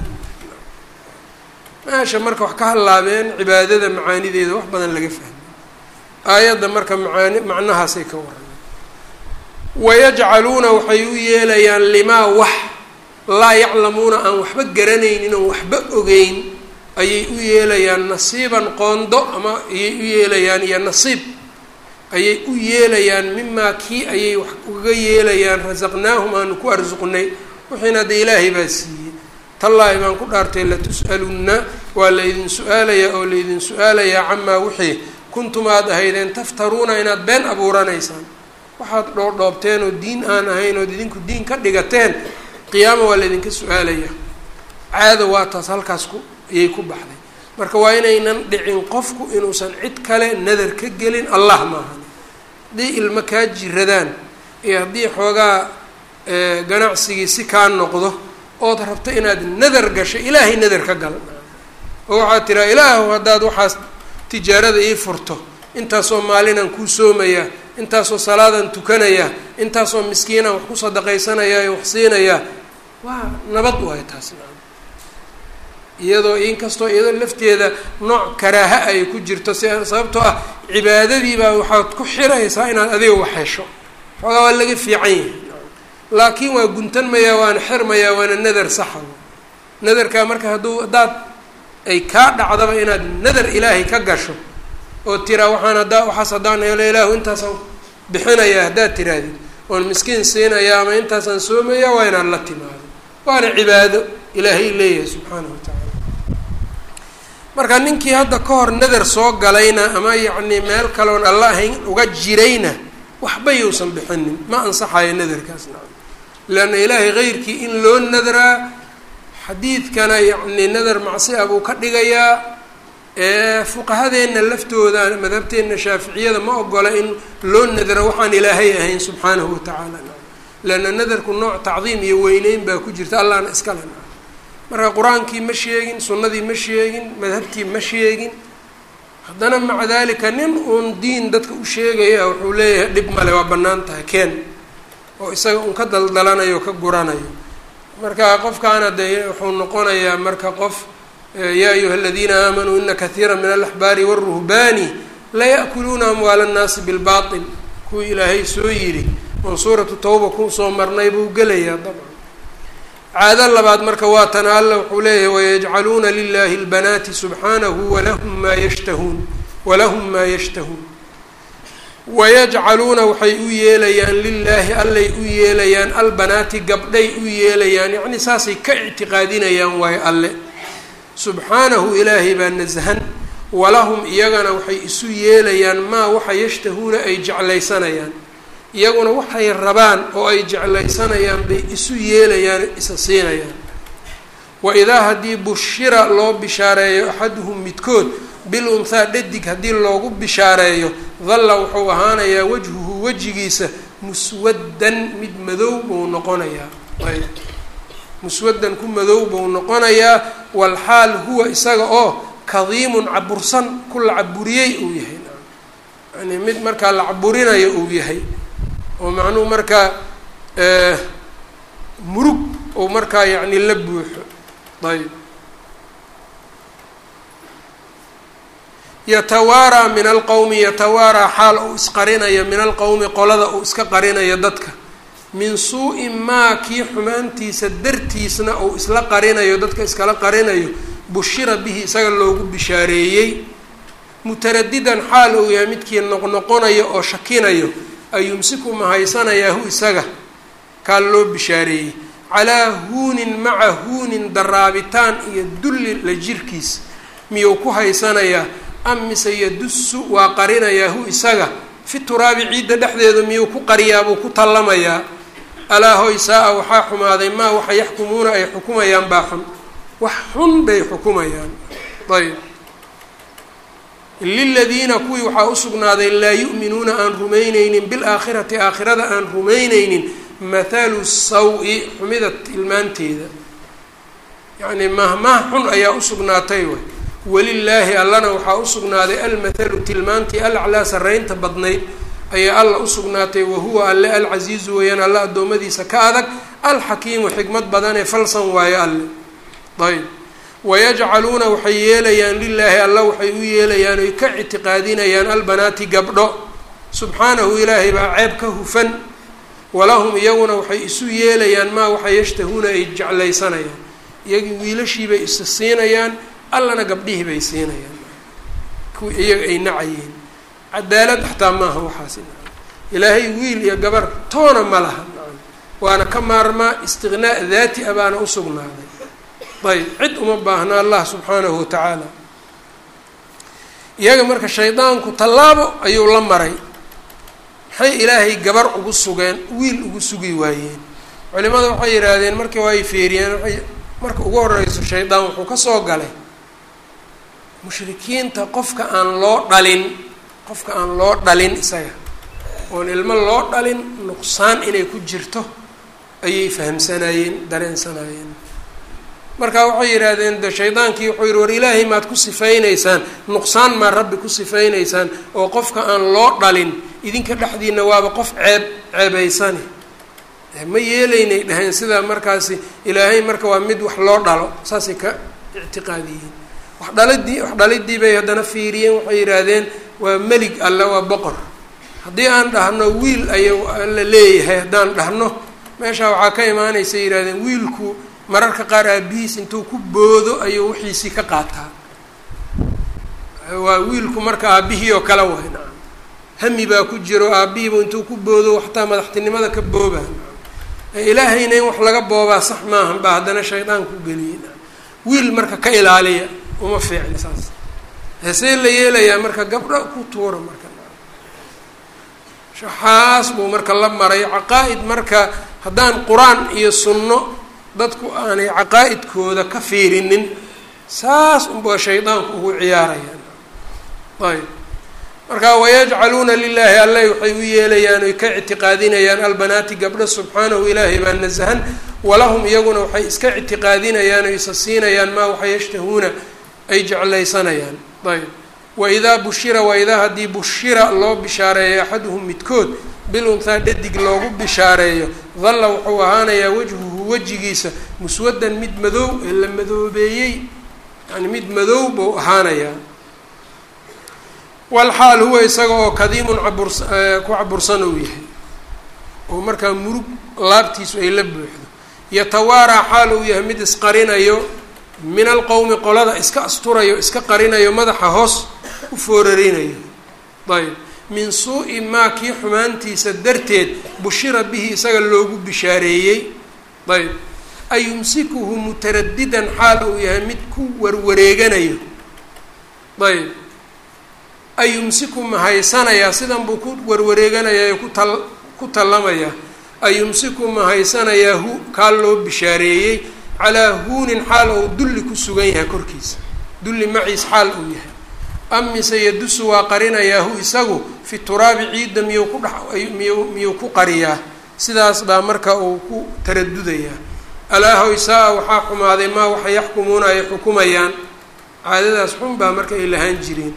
A: meesha marka wax ka hallaabeen cibaadada macaanideeda wax badan laga fahmay aayadda marka macaani macnahaasay ka warrameen wayajcaluuna waxay u yeelayaan limaa wax laa yaclamuuna aan waxba garanaynin oon waxba ogeyn ayay u yeelayaan nasiiban qoondo ama ayay u yeelayaan iyo nasiib ayay u yeelayaan mimaa kii ayay wax uga yeelayaan rasaqnaahum aanu ku arsuqnay wixiina hadda ilaahay baa siiyey tallaahi baan ku dhaartay latus'alunna waa laydin su-aalayaa oo laydin su-aalayaa camaa wixii kuntum aad ahaydeen taftaruuna inaad been abuuranaysaan waxaad dhoodhoobteen oo diin aan ahayn ood idinku diin ka dhigateen qiyaama waa laydinka su-aalaya caada waa taas halkaas ku ayay ku baxday marka waa inaynan dhicin qofku inuusan cid kale nadar ka gelin allah maahan haddii ilmo kaa jiradaan iyo haddii xoogaa ganacsigii si kaa noqdo ood rabto inaad nadar gasho ilaahay nadar ka gal oo waxaad tiraa ilaahu haddaad waxaas tijaarada ii furto intaasoo maalinaan kuu soomayaa intaasoo salaadan tukanaya intaasoo miskiinan wax ku sadaqaysanaya wax siinaya waa nabad waay taas iyadoo inkastoo iyadoo lafteeda nooc karaaha ay ku jirto si sababtoo ah cibaadadiibaa waxaad ku xiraysaa inaad adiga wax hesho xoogaa waa laga fiican yahay laakiin waa guntanmayaa waana xirmayaa waana nadar saxa nadarkaa marka hadduu haddaad ay kaa dhacdaba inaad nadar ilaahay ka gasho oo tiraa waxaan haddaa waxaas haddaan helo ilaahu intaasaan bixinayaa haddaad tirahdid oon miskiin siinayaa ama intaasaan soomayaa waa inaad la timaado waana cibaado ilaahay leeyahay subxaanahu wa tacaala marka ninkii hadda ka hor nadar soo galayna ama yacni meel kaloon alla ahayn uga jirayna waxba yousan bixinin ma ansaxayo nadarkaas nacam leanna ilaahay keyrkii in loo nadraa xadiidkana yacni nadar macsi ah buu ka dhigayaa fuqahadeenna laftooda madhabteenna shaaficiyada ma ogola in loo nadro waxaan ilaahay ahayn subxaanahu watacaala leanna nadarku nooc tacdiim iyo weyneyn baa ku jirta allahna iskale marka qur-aankii ma sheegin sunnadii ma sheegin madhabtii ma sheegin haddana maca dalika nin uun diin dadka u sheegaya wuxuu leeyahay dhib male waa bannaan tahay keen oo isaga un ka daldalanayo o ka guranayo marka qofkaana dee wuxuu noqonayaa marka qof yaa ayuha aladiina aamanuu ina katiira min alaxbaari wاruhbaani laya'kuluuna amwaala annaasi bilbaطil kuwii ilaahay soo yidhi oon suuratu tawba kusoo marnay buu gelayaa dabcan caado labaad marka waa tana alla wuxuu leeyahay wayajcaluuna lilahi اlbanaati subxaanahu walahum maa yashtahuun walahum maa yashtahuun wayajcaluuna waxay u yeelayaan lilaahi allay u yeelayaan albanaati gabdhay u yeelayaan yacni saasay ka ictiqaadinayaan waayo alle subxaanahu ilaahay baa nasahan walahum iyagana waxay isu yeelayaan maa waxa yashtahuuna ay jeclaysanayaan iyaguna waxay rabaan oo ay jeclaysanayaan bay isu yeelayaan isa siinayaan wa idaa haddii bushira loo bishaareeyo axaduhum midkood bil unhaa dhadig haddii loogu bishaareeyo dalla wuxuu ahaanayaa wajhuhu wejigiisa muswaddan mid madow buu noqonayaa muswaddan ku madow buu noqonayaa walxaal huwa isaga oo kadiimun cabursan ku la caburiyey uu yahay yani mid markaa la caburinayo uu yahay oo macnuhu markaa murug uu markaa yacni la buuxo ayb yatawaaraa min alqowmi yatawaaraa xaal uu isqarinayo min alqowmi qolada uu iska qarinayo dadka min suu-i maa kii xumaantiisa dartiisna uu isla qarinayo dadka iskala qarinayo bushira bihi isaga loogu bishaareeyey mutaradidan xaal uu yahay midkii noqnoqonayo oo shakinayo ayumsiku mahaysanayaa hu isaga kaa loo bishaareeyey calaa huunin maca huunin daraabitaan iyo dulli la jirkiis miyuu ku haysanayaa am mise yadusu waa qarinayaa hu isaga fi turaabi ciidda dhexdeeda miyuu ku qariyaa buu ku tallamayaa alaa hoy saa-a waxaa xumaaday maa waxa yaxkumuuna ay xukumayaan baa xun wax xun bay xukumayaan ayb liladiina kuwii waxaa usugnaaday laa yu'minuuna aan rumayneynin bilaakhirati aakhirada aan rumayneynin mathalu saw-i xumida tilmaanteeda yacnii mahmah xun ayaa usugnaatay way walilaahi allana waxaa usugnaaday almathalu tilmaantii alaclaa sarreynta badnayd ayaa alla usugnaatay wahuwa alle alcasiizu weeyaan alle addoommadiisa ka adag alxakiimu xikmad badanee falsan waayo alle ayb wayajcaluuna waxay yeelayaan lilaahi alla waxay u yeelayaan oy ka ictiqaadinayaan albanaati gabdho subxaanahu ilaahay baa ceeb ka hufan walahum iyaguna waxay isu yeelayaan maa waxa yashtahuuna ay jeclaysanayaan iyagii wiilashiibay isa siinayaan allana gabdhihii bay siinayaan kuwii iyaga ay nacayeen cadaalad xataa maaha waxaas ilaahay wiil iyo gabar toona ma laha waana ka maarmaa istiqnaa daati a baana usugnaaday ayb cid uma baahna allah subxaanahu watacaala iyaga marka shaydaanku tallaabo ayuu la maray maxay ilaahay gabar ugu sugeen wiil ugu sugi waayeen culimada waxay yidhaahdeen markii waa ay feeriyeen waay marka ugu horeyso shaydaan wuxuu ka soo galay mushrikiinta qofka aan loo dhalin qofka aan loo dhalin isaga oon ilmo loo dhalin nuqsaan inay ku jirto ayay fahamsanaayeen dareensanaayeen marka waxay yidhaahdeen de shaydaankii wuxuu yihi war ilaahay maad ku sifaynaysaan nuqsaan maad rabbi ku sifaynaysaan oo qofka aan loo dhalin idinka dhexdiina waaba qof ceeb ceebaysani ma yeelaynay dhaheen sidaa markaasi ilaahay marka waa mid wax loo dhalo saasay ka ictiqaadiyeen wax dhalidii wax dhalidii bay haddana fiiriyeen waxay yidhaahdeen waa melig alle waa boqor haddii aan dhahno wiil aya la leeyahay haddaan dhahno meeshaa waxaa ka imaanaysa yidhahdeen wiilku mararka qaar aabihiis intuu ku boodo ayuu wixiisii ka qaataa waa wiilku marka aabihii oo kale waay nacam hami baa ku jiro aabihiiba intuu ku boodo xataa madaxtinimada ka boobaa ilaahayna in wax laga boobaa sax maahan baa haddana shaydaanku geliyey wiil marka ka ilaaliya uma fiicin saas hesee la yeelayaa marka gabdho ku tuura marka shaxaas buu marka la maray caqaa-id marka haddaan qur-aan iyo sunno dadku aanay caqaa-idkooda ka fiirinin saas unbaa shaydaanku ugu ciyaarayaan ayb marka wayajcaluuna lilaahi alle waxay u yeelayaan oy ka ictiqaadinayaan albanaati gabdho subxaanahu ilaahay baa nasahan walahum iyaguna waxay iska ictiqaadinayaan o isa siinayaan maa waxa yashtahuuna ay jeclaysanayaan ayb waidaa bushira waidaa haddii bushira loo bishaareeyo axaduhum midkood bil unhaa dhadig loogu bishaareeyo dalla wuxuu ahaanayaa wajhuhu wejigiisa muswadan mid madow ee la madoobeeyey yani mid madow buu ahaanayaa walxaal huwa isaga oo kadiimun caburs ku cabursan uu yahay oo markaa murug laabtiisu ay la buuxdo yatawaaraa xaal uu yahay mid isqarinayo min alqowmi qolada iska asturayo iska qarinayo madaxa hoos u foorarinayo ayb min suu-i maa kii xumaantiisa darteed bushira bihi isaga loogu bishaareeyey ayb ayumsikuhu mutaradidan xaal uu yahay mid ku warwareeganayo ayb ayumsiku ma haysanayaa sidan buu ku warwareeganayaa ku tal ku tallamayaa ayumsiku ma haysanayaa hu kaa loo bishaareeyey calaa huunin xaal ou dulli ku sugan yahay korkiisa dulli maciis xaal uu yahay amise yadusu waa qarinayaa hu isagu fi turaabi ciidda miyuu ku dhex miyuu miyuu ku qariyaa sidaas baa marka uu ku taradudayaa alaahoy saa-a waxaa xumaaday maa waxay yaxkumuuna ay xukumayaan caadadaas xun baa marka ay lahaan jireen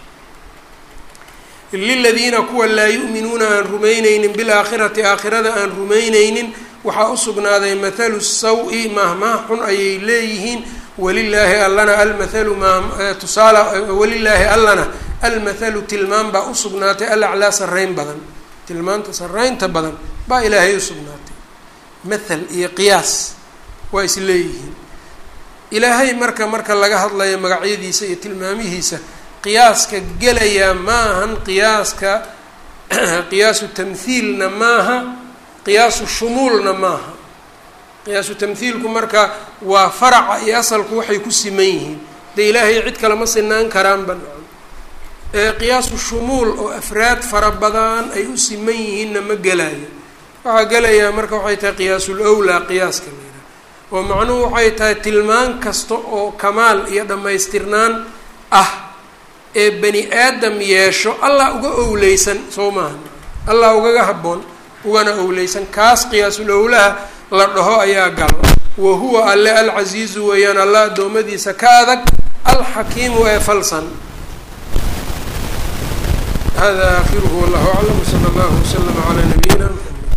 A: liladiina kuwa laa yu'minuuna aan rumayneynin bilaakhirati aakhirada aan rumayneynin waxaa u sugnaaday mathalu saw-i maahmaah xun ayay leeyihiin walilaahi allana almathalu maa tusaala walilaahi allana almathalu tilmaan baa usugnaatay alaclaa sarreyn badan tilmaanta sarreynta badan baa ilaahay usugnaatay mathal iyo qiyaas waa is leeyihiin ilaahay marka marka laga hadlayo magacyadiisa iyo tilmaamihiisa qiyaaska gelayaa maahan qiyaaska qiyaasu tamhiilna maaha qiyaasu shumuulna maaha qiyaasu tamhiilku marka waa faraca iyo asalku waxay ku siman yihiin dee ilaahay cid kale ma sinaan karaanba ee qiyaasu shumuul oo afraad fara badan ay u siman yihiinna ma gelayo waxaa gelayaa marka waxay tahay qiyaasul owlaa qiyaaska layidhaha oo macnuhu waxay tahay tilmaan kasta oo kamaal iyo dhammaystirnaan ah ee bani aadam yeesho allah uga owleysan soo maaha allah ugaga habboon ugana owleysan kaas qiyaasul owlaha la dhaho ayaa galo wa huwa alle alcasiizu weeyaan allah addoommadiisa ka adag alxakiimu ee falsan hada aakhiruhu wallahu aclam wsala allahu waslama calaa nabiyina